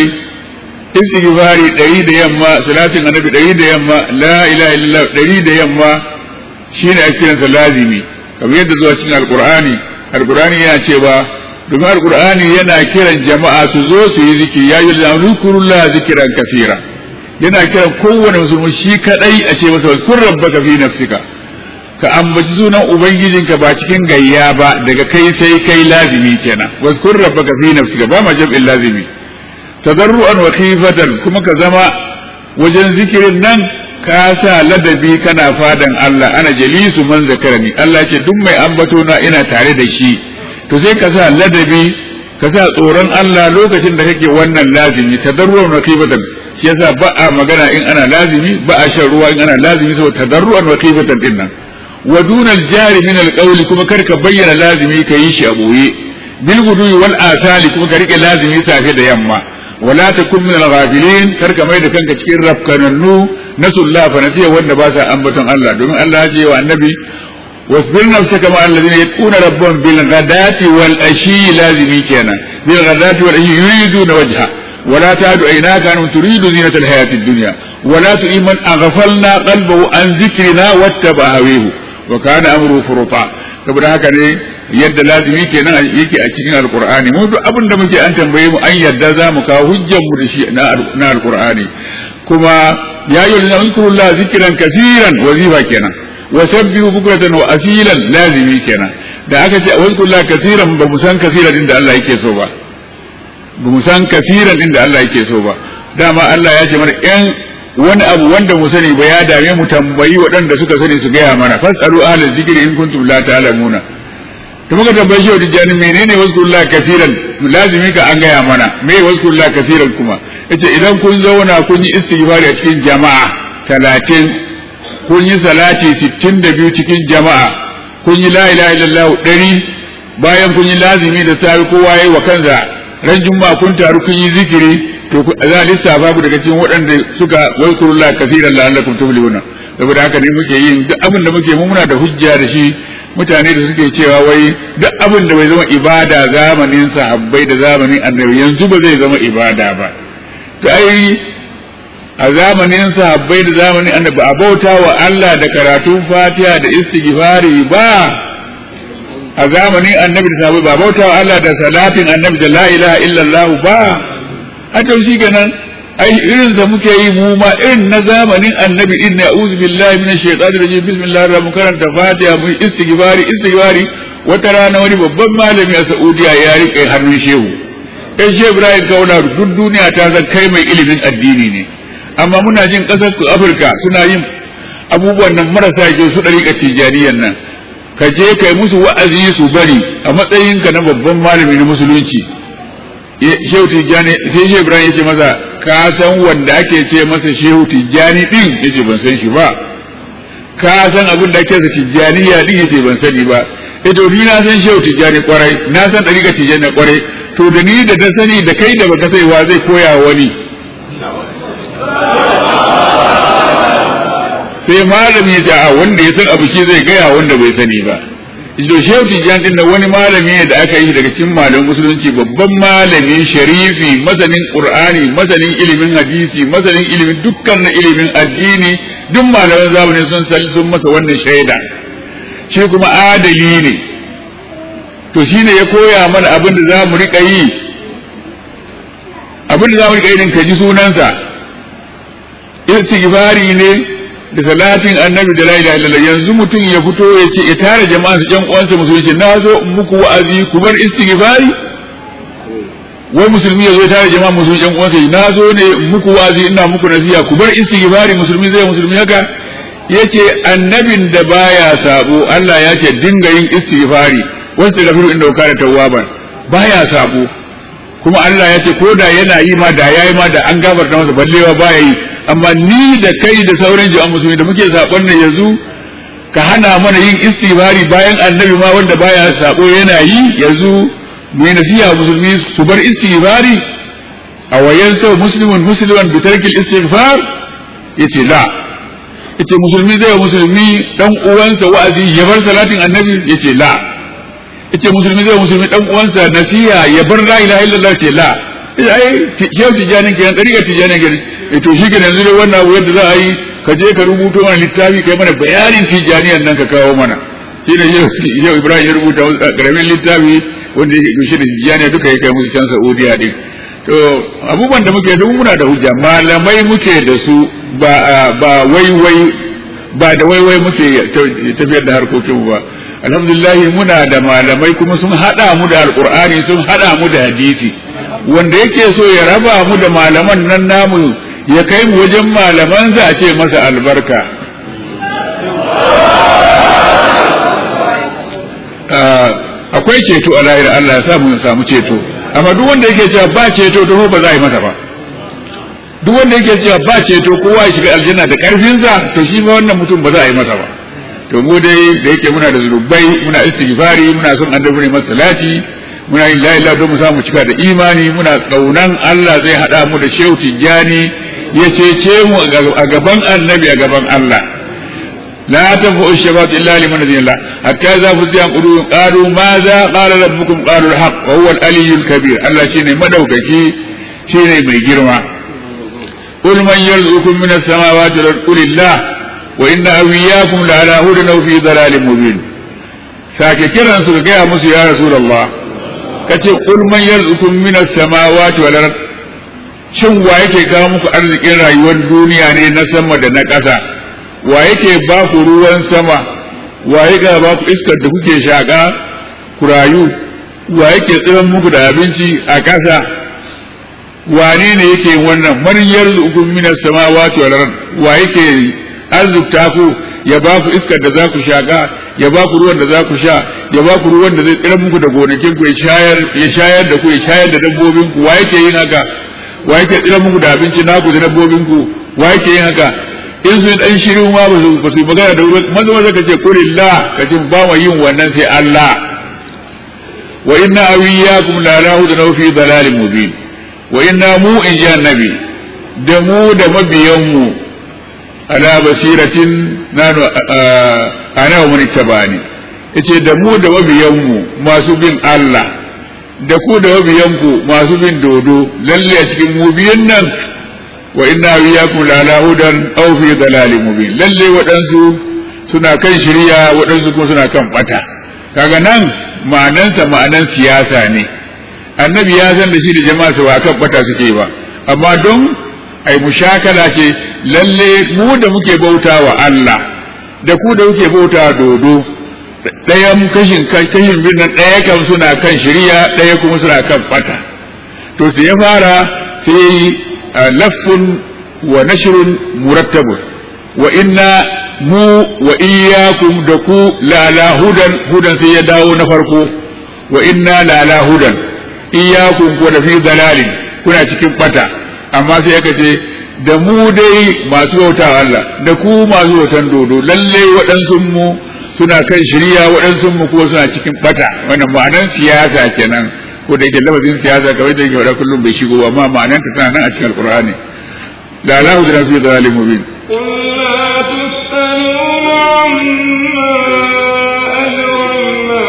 istighfari ɗari da yamma salatin annabi ɗari da yamma la ilaha illallah ɗari da yamma shine ake kiransa lazimi kamar yadda zuwa cikin alqur'ani alqur'ani yana cewa domin alqur'ani yana kiran jama'a su zo su yi zikiri ya yi zikrullahi zikran kasira yana kiran kowane musulmi shi kadai a ce masa kun rabbaka fi nafsika ka ambaci sunan ubangijinka ba cikin gayya ba daga kai sai kai lazimi kenan wazkur rabbaka fi nafsika ba ma jam'in lazimi tadarruan wa khifatan kuma ka zama wajen zikirin nan ka sa ladabi kana fadan Allah ana jalisu man zakarani Allah ce duk mai ambato na ina tare da shi to sai ka sa ladabi ka sa tsoron Allah lokacin da kake wannan lazimi tadarruan wa khifatan shi yasa ba a magana in ana lazimi ba a shan ruwa in ana lazimi saboda tadarruan wa khifatan din nan wa dunal jari min alqawli kuma kar ka bayyana lazimi ka yi shi a boye bil gudui wal asali kuma ka rike lazimi safe da yamma wala takun min al-ghafilin kar ka mai da kanka cikin rafkanannu nasullah fa nasiya wanda ba sa ambaton Allah domin Allah ya ce wa annabi wasbir nafsaka ma alladhina yaquna rabbahum bil ghadati wal ashi lazimi kenan bil ghadati wal ashi yuriduna wajha ولا تعد عيناك أن تريد زينة الحياة الدنيا ولا تؤمن من أغفلنا قلبه عن ذكرنا واتبع هويه وكان أمره فرطا saboda haka ne yadda lazimi kenan yake a cikin alqur'ani mu duk abin da muke an tambaye mu an yadda za mu kawo hujjar mu da shi na alqur'ani kuma ya yi lana zikrullah zikran kaseeran wazifa kenan wa sabbihu bukratan wa asilan lazimi kenan da aka ce wazkurullah kaseeran ba mu san kaseeran din da Allah yake so ba ba mu san kaseeran din da Allah yake so ba dama Allah ya ce mana yan wani abu wanda mu sani ba ya dame mu tambayi waɗanda suka sani su gaya mana fasalu ahlal zikri in kuntum la ta'lamuna to muka tambayi shi tijani menene wazkurullah kaseeran lazimi ka an gaya mana me wazkurullah kaseeran kuma yace idan kun zauna kun yi istighfari a cikin jama'a talatin kun yi salati sittin da biyu cikin jama'a kun yi la ilaha illallah ɗari bayan kun yi lazimi da safi kowa yayi wa kansa ran juma'a kun taru kun yi zikiri to za a lissafa ku daga cikin waɗanda suka wazkurullah kaseeran la'allakum tuflihuna saboda haka ne muke yin duk abin da muke mu muna da hujja da shi mutane da suke cewa wai duk abin da bai zama ibada zamanin sahabbai da zamanin annabi yanzu ba zai zama ibada ba to ai a zamanin sahabbai da zamanin annabi a bauta wa Allah da karatun Fatiha da istighfari ba a zamanin annabi da sahabbai ba bauta wa Allah da salatin annabi da la ilaha illallah ba a to shi kenan ai irin da muke yi mu ma irin na zamanin annabi in na a'udhu billahi minash shaitanir rajim bismillahir rahmanir karanta fatiha mu istighfari istighfari wata rana wani babban malami a Saudiya ya rike hannun shehu kai shehu Ibrahim Kauna duk duniya ta san kai mai ilimin addini ne amma muna jin kasar su Afirka suna yin abubuwan nan marasa kyau su dariƙa tijaniyan nan ka je kai musu wa'azi su bari a matsayinka na babban malami na musulunci shehu tijjani sai shehu ibrahim yace masa ka san wanda ake ce masa shehu tijjani din yace ban san shi ba ka san abin da ake sa tijjaniya din yace ban sani ba eh to ni na san shehu tijjani kwarai na san dariƙa tijjani kwarai to da ni da da sani da kai da baka sai wa zai koya wani sai malami ya ce a wanda ya san abu shi zai gaya wanda bai sani ba to shehu tijjani din wani malami ne da aka yi daga cikin malamin musulunci babban malami sharifi masanin qur'ani masanin ilimin hadisi masanin ilimin dukkan na ilimin addini duk malaman zamani sun san sun masa wannan shaida shi kuma adali ne to shine ya koya mana abin da za mu rika yi abin da za mu rika yi din ka ji sunansa istighfari ne da salatin annabi da la ilaha illallah yanzu mutum ya fito ya ce ya tare jama'a su ƴan uwansa musulunci na zo in muku wa'azi ku bar istighfari wai musulmi ya zo ya tare jama'a musulmi ƴan uwansa na zo ne in muku wa'azi ina muku nasiha ku bar istighfari musulmi zai musulmi haka yace annabin da baya sabo Allah ya ce dinga yin istighfari wasu gafiru inda kana tawwaban baya sabo kuma Allah ya ce ko da yana yi ma da yayi ma da an gafarta masa ballewa baya yi amma ni da kai da sauran jama'a musulmi da muke sabon nan yanzu ka hana mana yin istighfari bayan annabi ma wanda baya sabo yana yi yanzu mu yi nasiha musulmi su bar istighfari a wayan sau muslimun musliman bi tarkil istighfar yace la yace musulmi zai musulmi dan uwansa wa'azi ya bar salatin annabi yace la yace musulmi zai musulmi dan uwansa nasiha ya bar la ilaha illallah ce la ai shehu tijanin kenan dariƙar tijanin kenan to shi kenan yanzu dai wannan abu yadda za a yi ka je ka rubuto mana littafi kai mana bayanin tijaniyan nan ka kawo mana shi ne yau ibrahim ya rubuta karamin littafi wanda ya kushe da tijaniya duka ya kai musu can saudiya din to abubuwan da muke duk muna da hujja malamai muke da su ba ba waiwai ba da waiwai muke tafiyar da harkokin ba alhamdulillah muna da malamai kuma sun hada mu da alqur'ani sun hada mu da hadisi wanda yake so ya raba mu da malaman nan namu ya kai mu wajen malaman za a ce masa albarka akwai ceto a lahira Allah ya samu samu ceto amma duk wanda yake cewa ba ceto to ba za a yi masa ba duk wanda yake cewa ba ceto kowa ya shiga aljanna da karfinsa to shi ma wannan mutum ba za a yi masa ba to mu dai da yake muna da zunubai muna istighfari muna son annabi ne masalati muna yin la ilaha don mu samu cika da imani muna kaunan Allah zai hada mu da shehu tijjani ya cece mu a gaban annabi a gaban Allah la tanfa'u shafaat illa liman adina hatta za fu ziyan qulubun qalu ma za qala rabbukum qalu al-haq wa huwa al-aliyyul kabir Allah shine madaukaki shine mai girma qul man yarzuqukum min as-samawati wal ardi qulillah wa inna awliyakum la ala hudan aw fi dhalalin mubin sake kiran su ga gaya musu ya rasulullah kace qul man yarzuqukum min as-samawati wal ard shin wa yake kawo muku arzikin rayuwar duniya ne na sama da na ƙasa wa yake ba ku ruwan sama wa yake ba ku iskar da kuke shaƙa ku rayu wa yake tsiran muku da abinci a ƙasa wane ne yake wannan man yarzuqukum min as-samawati wal ard wa yake arzikta ku ya ba ku iskar da za ku shaƙa ya ba ku ruwan da za ku sha ya ba ku ruwan da zai tsira muku da gonakin ku ya shayar ya shayar da ku ya shayar da dabbobin ku wa yake yin haka wa yake tsira muku da abinci naku da dabbobin ku wa yake yin haka in sun dan shiru ma ba su ba su magana da ruwan manzo maza kace kulillah kace ba mu yin wannan sai Allah wa inna awiyakum la lahu da fi dalalin mubin wa inna mu in ji annabi da mu da mabiyan mu ala basiratin nanu ana wa man ittabani yace da mu da mabiyanmu masu bin Allah da ku da mabiyanku masu bin dodo lalle a cikin mu biyan nan wa inna wiyakum la ala hudan aw fi dalalin mubin lalle waɗansu suna kan shirya waɗansu kuma suna kan bata kaga nan ma'anansa ma'anan siyasa ne annabi ya san da shi da jama'a su ba kan bata suke ba amma don ai mushakala ce lalle mu da muke bauta wa Allah da ku da kuke bauta dodo ɗayan kashin kashin birnin ɗaya kan suna kan shirya ɗaya kuma suna kan bata to sai ya fara sai laffun wa nashrun murattabun wa inna mu wa iyyakum da ku la la hudan hudan sai ya dawo na farko wa inna la la hudan iyyakum ku da fi dalalin kuna cikin bata amma sai aka ce da mu dai masu bauta Allah da ku masu bautan dodo lalle waɗansu mu suna kan shirya waɗansu mu kuma suna cikin bata wannan ma'anan siyasa kenan ko da yake lafazin siyasa kawai da yake faɗa kullum bai shigo amma ma'anan ta tana nan a cikin alqur'ani la la hudra fi dhalim mubin قل لا تسألون عما أجرمنا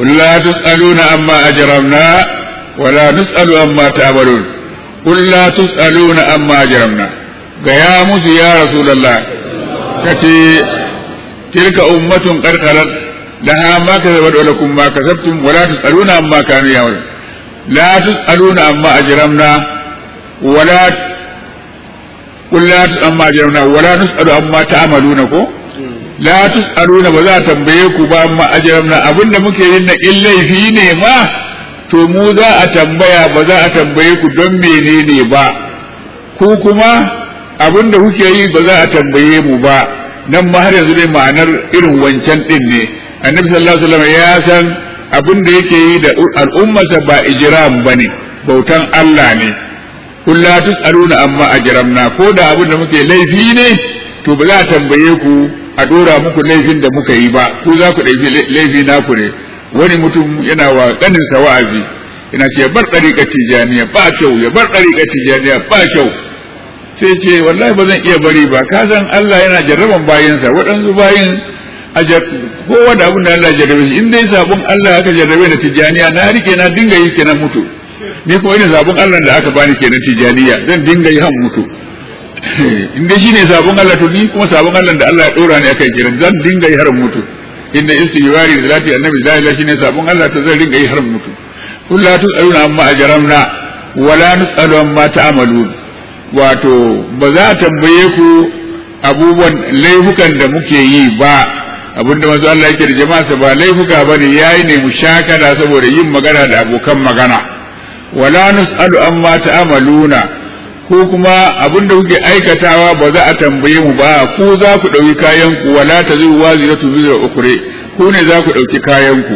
قل لا تسألون عما أجرمنا ولا نسأل عما تعملون قل لا تسألون عما أجرمنا يا موسى يا رسول الله كتي تلك أمة قد خلت لها ما كسبت ولكم ما كسبتم ولا تسألون عما كانوا يعملون لا تسألون عما أجرمنا ولا قل لا تسأل عما أجرمنا ولا نسأل عما تعملون كو la tus'aluna ba za a tambaye ku ba amma ajramna abinda muke yin na in laifi ne ma to mu za a tambaya ba za a tambaye ku don menene ba ku kuma abinda kuke yi ba za a tambaye mu ba nan ma har yanzu dai ma'anar irin wancan din ne annabi sallallahu alaihi wasallam ya san abinda yake yi da al'ummarsa ba ijram bane bautan Allah ne kun la tus'aluna amma ajramna ko da abinda muke laifi ne to ba za a tambaye ku a dora muku laifin da muka yi ba ku za ku ɗauki laifi naku ne wani mutum yana wa ƙaninsa wa'azi yana ce bar ɗariƙar tijaniya ba kyau ya bar ɗariƙar tijaniya ba kyau sai ce wallahi ba zan iya bari ba ka san Allah yana jarraban bayansa waɗansu bayin a kowa da abin da Allah jarrabe shi in dai sabon Allah aka jarrabe da tijaniya na rike na dinga yi kenan mutu ni kuma ina sabon Allah da aka bani kenan tijaniya zan dinga yi han mutu in dai shine sabon Allah to ni kuma sabon Allah da Allah ya dora ni akai kiran zan dinga yi har mutu inda istighfari da zati annabi la ilaha shine sabon Allah to zan dinga yi har mutu kullu tusaluna amma ajramna wala nusalu amma ta'malun wato ba za a tambaye ku abubuwan laifukan da muke yi ba abinda manzo Allah yake da jama'a ba laifuka bane yayi ne mushakada saboda yin magana da abokan magana wala nusalu amma ta'maluna ko kuma abin da kuke aikatawa ba za a tambaye mu ba ku za ku ɗauki kayan ku wala ta zai wazi na tuzu da ukure ku ne za ku ɗauki kayan ku.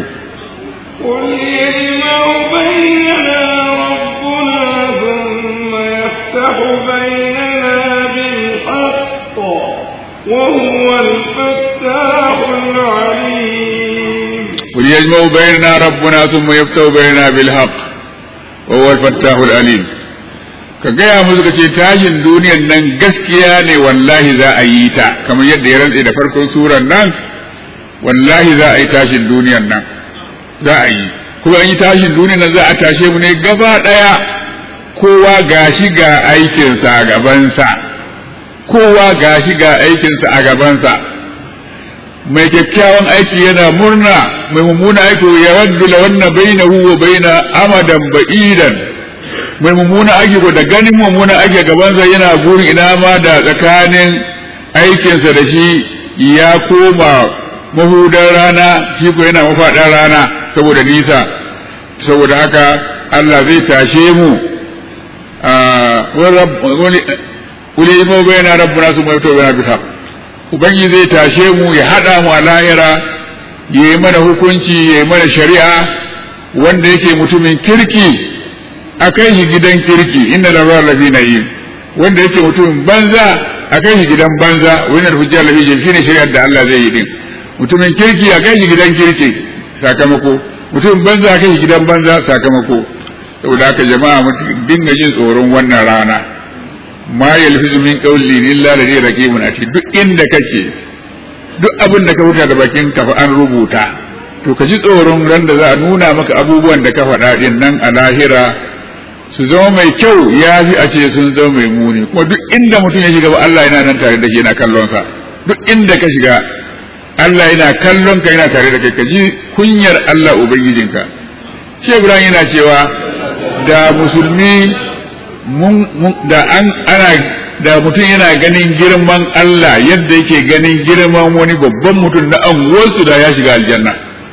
قل يجمع بيننا ربنا ثم يفتح بيننا بالحق وهو الفتاح العليم ka gaya musu ka ce tashin duniyan nan gaskiya ne wallahi za a yi ta kamar yadda ya rantse da farkon suran nan wallahi za a yi tashin duniyan nan za a yi kuma an yi tashin duniyan nan za a tashe mu ne gaba ɗaya kowa gashi ga aikinsa a gabansa kowa gashi ga aikinsa a gabansa mai kyakkyawan aiki yana murna mai mummuna aiki ya waddu la wannan bainahu wa baina amadan ba'idan mai mummuna ake da ganin mummuna ake gabansa yana burin ina ma da tsakanin aikinsa da shi ya koma mahudar rana shi ko yana mafaɗar rana saboda nisa saboda haka Allah zai tashe mu wani imo bai na rabbuna su mai tobe na bisa ubangi zai tashe mu ya haɗa mu a lahira ya yi mana hukunci ya yi mana shari'a wanda yake mutumin kirki a kai shi gidan kirki inna da ruwa lafi na yi wanda yake mutumin banza a kai shi gidan banza wani da hujjar lafi shi ne shari'ar da Allah zai yi din mutumin kirki a kai shi gidan kirki sakamako mutumin banza a kai shi gidan banza sakamako saboda haka jama'a mu dinga jin tsoron wannan rana ma yalfizu min qawli illa ladhi raqibun ati duk inda kake duk abin da ka huta da bakin ka fa an rubuta to ka ji tsoron ran da za a nuna maka abubuwan da ka faɗa din nan a lahira su zama mai kyau ya fi a ce sun zama mai muni kuma duk inda mutum ya shiga ba Allah yana nan tare da shi yana kallon sa duk inda ka shiga Allah yana kallon ka yana tare da kai ka ji kunyar Allah ubangijinka shi Ibrahim yana cewa da musulmi da an ana da mutum yana ganin girman Allah yadda yake ganin girman wani babban mutum na anguwarsu da ya shiga aljanna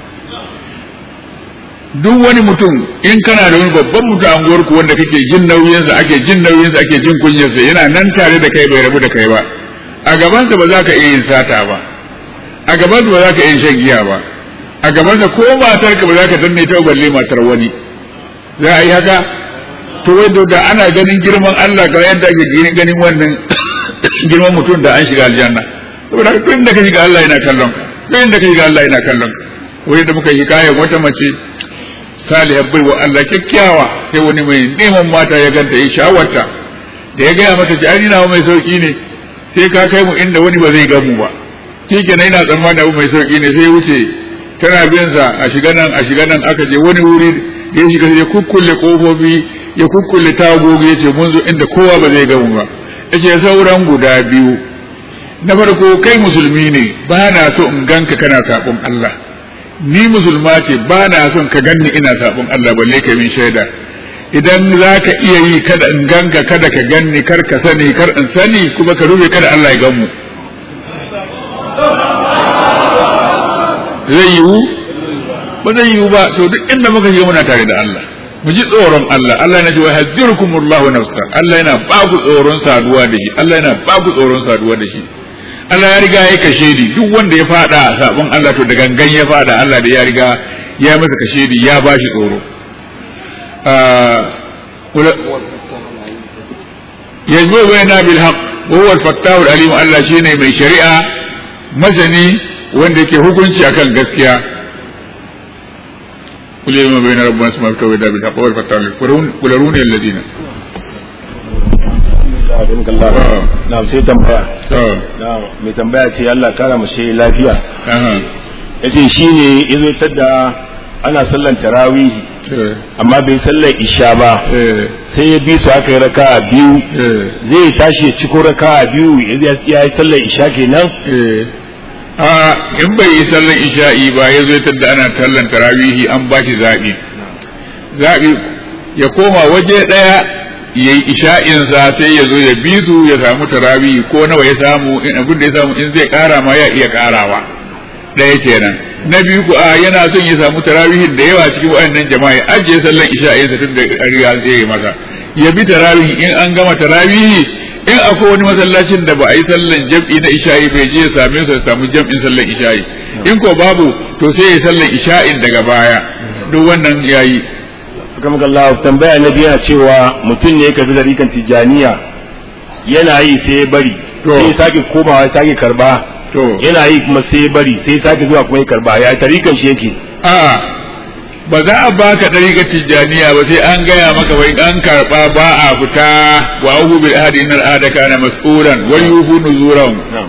duk wani mutum in kana da wani babban mutum a unguwarku wanda kake jin nauyinsa ake jin nauyinsa ake jin kunyarsa yana nan tare da kai bai rabu da kai ba a gabansa ba za ka iya yin sata ba a gabansa ba za ka iya shan giya ba a gabansa ko matarka ba za ka danne ta balle matar wani za a yi haka to wai da ana ganin girman Allah ga yadda ake ganin wannan girman mutum da an shiga aljanna saboda duk inda ka shiga Allah yana kallon duk inda ka shiga Allah yana kallon wai da muka yi kayan wata mace salihar bai wa Allah kyakkyawa sai wani mai neman mata ya ganta ya shawarta da ya gaya mata ci ani nawa mai sauki ne sai ka kai mu inda wani ba zai gamu ba shi kenan ina tsammani abu mai sauki ne sai wuce tana bin sa a shiga nan a shiga nan aka je wani wuri ya shiga ya kukkulle kofofi ya kukkulle tagogi ya ce mun zo inda kowa ba zai gamu ba ya ce sauran guda biyu na farko kai musulmi ne ba na so in ganka kana sabon Allah ni musulma ce ba na son ka ganni ina sabon Allah balle ka min shaida idan za ka iya yi kada in ganka kada ka ganni kar ka sani kar in sani kuma ka rufe kada Allah ya gan mu zai yiwu ba zai yiwu ba to duk inda muka shiga muna tare da Allah mu ji tsoron Allah Allah yana cewa hadzirkumullahu nafsa Allah yana ba ku tsoron saduwa da shi Allah yana ba ku tsoron saduwa da shi Allah ya riga ya kashe ni duk wanda ya fada sabon Allah to da gangan ya fada Allah da ya riga ya masa kashe ni ya ba shi tsoro yanzu bayna bil haqq wa huwa al-fattahu al-alim Allah shine mai shari'a masani wanda yake hukunci akan gaskiya kul yawma bayna rabbina samawati wa bil haqq wa al-fattahu al-alim kul aruni alladhina na sai tambaya to na mai tambaya ce Allah kara mu shi lafiya aha yace shine yazo tadda ana sallan tarawih eh amma bai sallar isha ba eh sai ya bi su aka yi raka'a biyu eh zai tashi ya ciko raka'a biyu ya yi sallar isha kenan eh a in bai yi sallan isha'i ba ya zo tadda ana tallan tarawihi an ba shi zaɓi zaɓi ya koma waje ɗaya ya yi isha'insa sai ya zo ya bi su ya samu tarawihi ko nawa ya samu in abin da ya samu in zai ƙara ma ya iya ƙarawa ɗaya kenan na biyu ku a yana son ya samu tarawihin da yawa cikin waɗannan jama'a ya ajiye sallan isha'insa tun da riga zai yi masa ya bi tarawihi in an gama tarawihi in akwai wani masallacin da ba a yi sallan jam'i na isha'i bai je ya same su ya samu jam'in sallan isha'i in ko babu to sai ya sallan isha'in daga baya duk wannan yayi kamar Allah tambaya na biya cewa mutum ne ya karbi dariƙan tijaniya yana yi sai ya bari To. sai ya sake komawa ya sake karba to yana yi kuma sai ya bari sai ya sake zuwa kuma ya karba ya tariƙan shi yake a'a ba za a baka ɗariƙar tijjaniya ba sai an gaya maka wai an karɓa ba a fita wa ahu bil ahdi innal ahda kana mas'ulan wa yufu nuzuran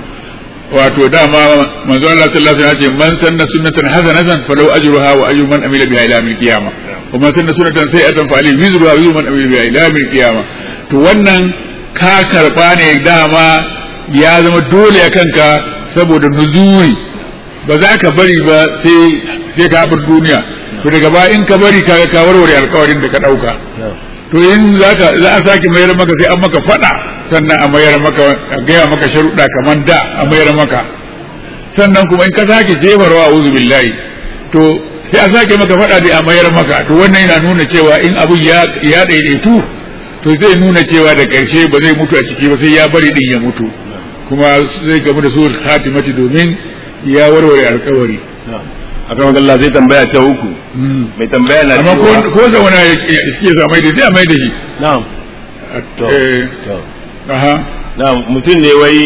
wato dama manzo Allah sallallahu alaihi wasallam ya ce man sanna sunnatan hasanatan falau ajruha wa ajru man amila biha ila yawmil qiyamah wa man sanna sunnatan sayi'atan fa alayhi wizruha wa wizru man amila biha ila yawmil qiyamah to wannan ka karba ne dama ya zama dole a kanka saboda nuzuri ba za ka bari ba sai sai ka bar duniya to daga baya in ka bari kaga ka warware alkawarin da ka dauka to in zaka za a sake mayar maka sai an maka fada sannan a mayar maka a gaya maka sharuɗa kamar da a mayar maka sannan kuma in ka sake jefarwa a billahi to sai a sake maka fada da a mayar maka to wannan yana nuna cewa in abun ya ya daidaitu to zai nuna cewa da ƙarshe ba zai mutu a ciki ba sai ya bari din ya mutu kuma zai gamu da su khatimati domin ya warware alkawari akan Allah zai tambaya ta uku mai tambaya na amma ko cewa ko zauna ya ke sa mai da sai a mai da shi na'am to Eh, to aha na'am mutum ne wai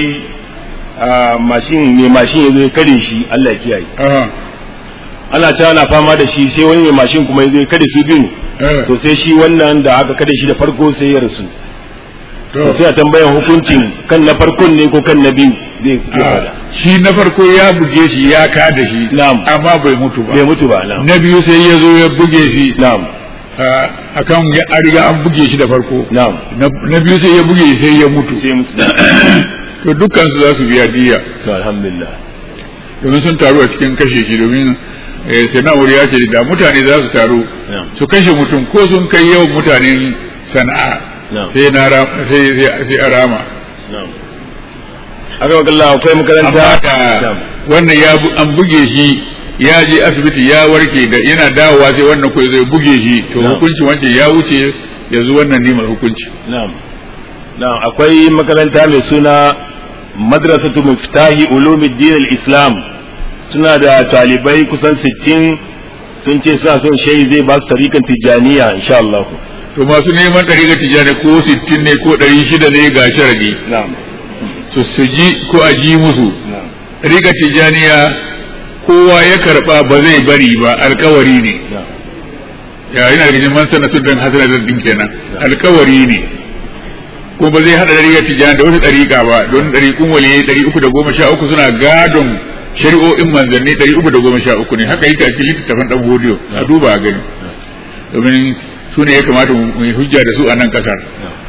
a mashin mai mashin ya zo ya kare shi Allah ya kiyaye aha ana ta ana fama da shi sai wani mai mashin kuma ya zo ya kare su biyu eh, to sai shi wannan da aka kare shi da farko sai ya rasu to to sai a tambayan hukuncin kan na farkon ne ko kan na biyu zai zai ah, fada shi na farko ya buge shi ya kada shi Na'am. amma bai mutu ba bai mutu ba na'am na biyu sai ya zo ya buge shi na'am ah, akan ya an riga an buge shi da farko na'am na na biyu sai ya buge shi sai ya mutu sai mutu to dukkan su za su biya diya to alhamdulillah domin sun taru a cikin kashe shi domin eh, sai na ya ce da mutane za su taru na'am su kashe mutum ko sun kai yawan mutanen sana'a na'am sai na ra- sai sai sai a rama na'am aka Allah akwai makaranta amma da wannan ya bu- an buge shi ya je asibiti ya warke da yana dawowa sai wannan ko zai buge shi to Na'am. hukunci wancan ya wuce yanzu wannan ne mai hukunci na'am na'am akwai makaranta mai suna madrasatu muftahi ulumuddin al-islam suna da talibai kusan 60 sun ce suna son shehi zai ba su tarikan tijaniya insha Allah to masu neman ɗari ga tijjani ko sittin ne ko ɗari shida ne ga sharadi na'am su su ji ko a ji musu na'am riga tijjaniya kowa ya karɓa ba zai bari ba alkawari ne na'am ya yana da cikin man sana sudan hasana din kenan alkawari ne ko ba zai hada dariƙar tijjani da wata dariƙa ba don dariƙun waliyi ɗari uku da goma sha uku suna gadon shari'o'in manzanni ɗari uku da goma sha uku ne haka yake a cikin littattafan ɗan hodiyo a duba a gani domin su ne ya kamata mu yi hujja da su a nan ƙasar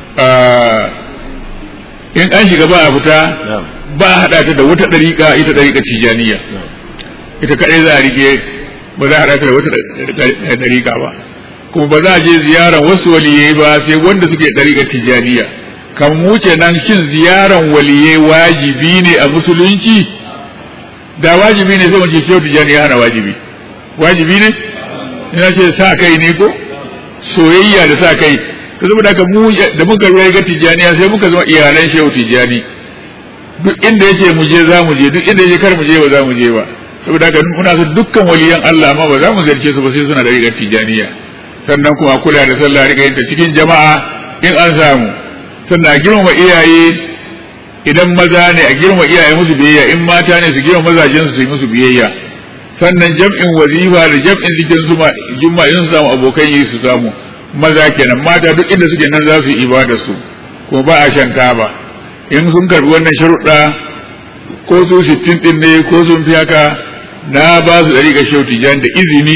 in an shiga ba a fita ba a haɗa ta da wata ɗariƙa ita ɗariƙa tijaniya ita kaɗai za a rike ba za a haɗa ta da wata ɗariƙa ba kuma ba za a je ziyaran wasu waliyai ba sai wanda suke ɗariƙa tijaniya kan wuce nan shin ziyaran waliyai wajibi ne a musulunci da wajibi ne sai mu ce shehu tijani ya hana wajibi wajibi ne ina ce sa kai ne ko soyayya da sa kai to saboda haka mu da muka ruwa ga tijaniya sai muka zama iyalan shehu tijani duk inda yace mu je za mu je duk inda yace kar mu je ba za mu je ba saboda haka muna so dukkan waliyan Allah ma ba za mu zarce su ba sai suna da rigar tijaniya sannan kuma kula da sallah riga yin ta cikin jama'a in an samu sannan a girmama iyaye idan maza ne a girma iyaye musu biyayya in mata ne su girma mazajen su yi musu biyayya sannan jam'in wazifa da jam'in zikin su juma in su samu abokan yi su samu maza kenan mata duk inda suke nan za su yi ibada su kuma ba a shan taba in sun karbi wannan sharuɗa ko su sittin din ne ko sun fi haka na ba su ɗari ga shehu tijan da izini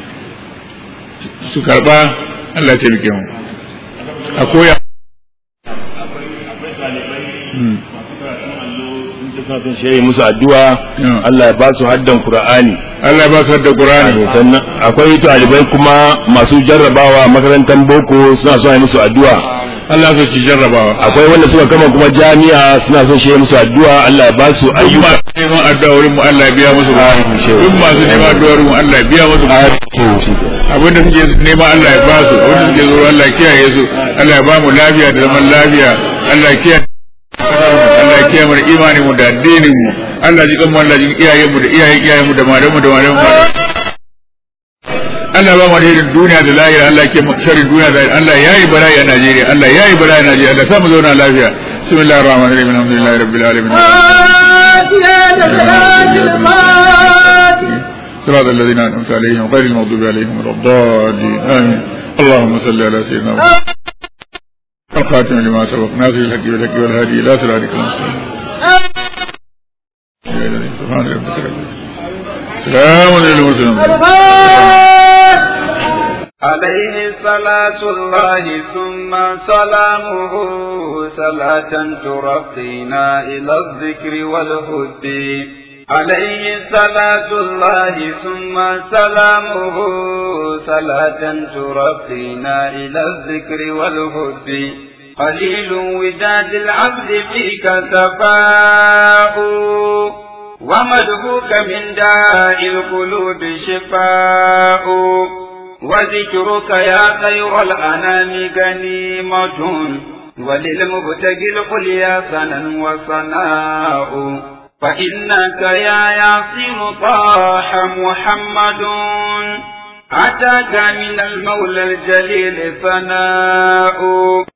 su karba Allah ta bike mu a koya sun shi musu addu'a Allah ya ba su haddan Qur'ani Allah ya ba su haddan Qur'ani sannan akwai talibai kuma masu jarrabawa makarantar boko suna son yi musu addu'a Allah ya ci jarrabawa akwai wanda suka kama kuma jami'a suna son shi musu addu'a Allah ya ba su ayyuka neman addu'a wurin mu Allah ya biya musu duk masu neman addu'a wurin mu Allah ya biya musu abinda suke nema Allah ya ba su abinda suke zo Allah ya kiyaye su Allah ya ba mu lafiya da zaman lafiya Allah ya kiyaye Allah ya kiyaye mu da imanin mu da addinin mu Allah ji kanmu Allah ji iyayen mu da iyayen iyayen mu da malamu da malamu Allah ba mu alherin duniya da lahira Allah ke sharrin duniya da Allah yayi bala'i a Najeriya Allah yayi bala'i a Najeriya Allah sa mu zauna lafiya bismillahir rahmanir rahim alhamdulillahi rabbil alamin صراط الذين أنعمت عليهم غير المغضوب عليهم ولا الضالين آمين اللهم صل على سيدنا محمد الخاتم لما سبق ناصر الحق والحق والهادي الى صراطك المستقيم سبحان ربك رب سلام للمرسلين عليه صلاة الله ثم سلامه صلاة ترقينا إلى الذكر والهدي عليه صلاة الله ثم سلامه صلاة ترقينا إلى الذكر والهدي قليل وداد العبد فيك سفاء ومدهوك من داء القلوب شفاء وذكرك يا خير الأنام غنيمة وللمبتغي القليا سنا وصناء فإنك يا ياسين طاح محمد أتاك من المولى الجليل ثناء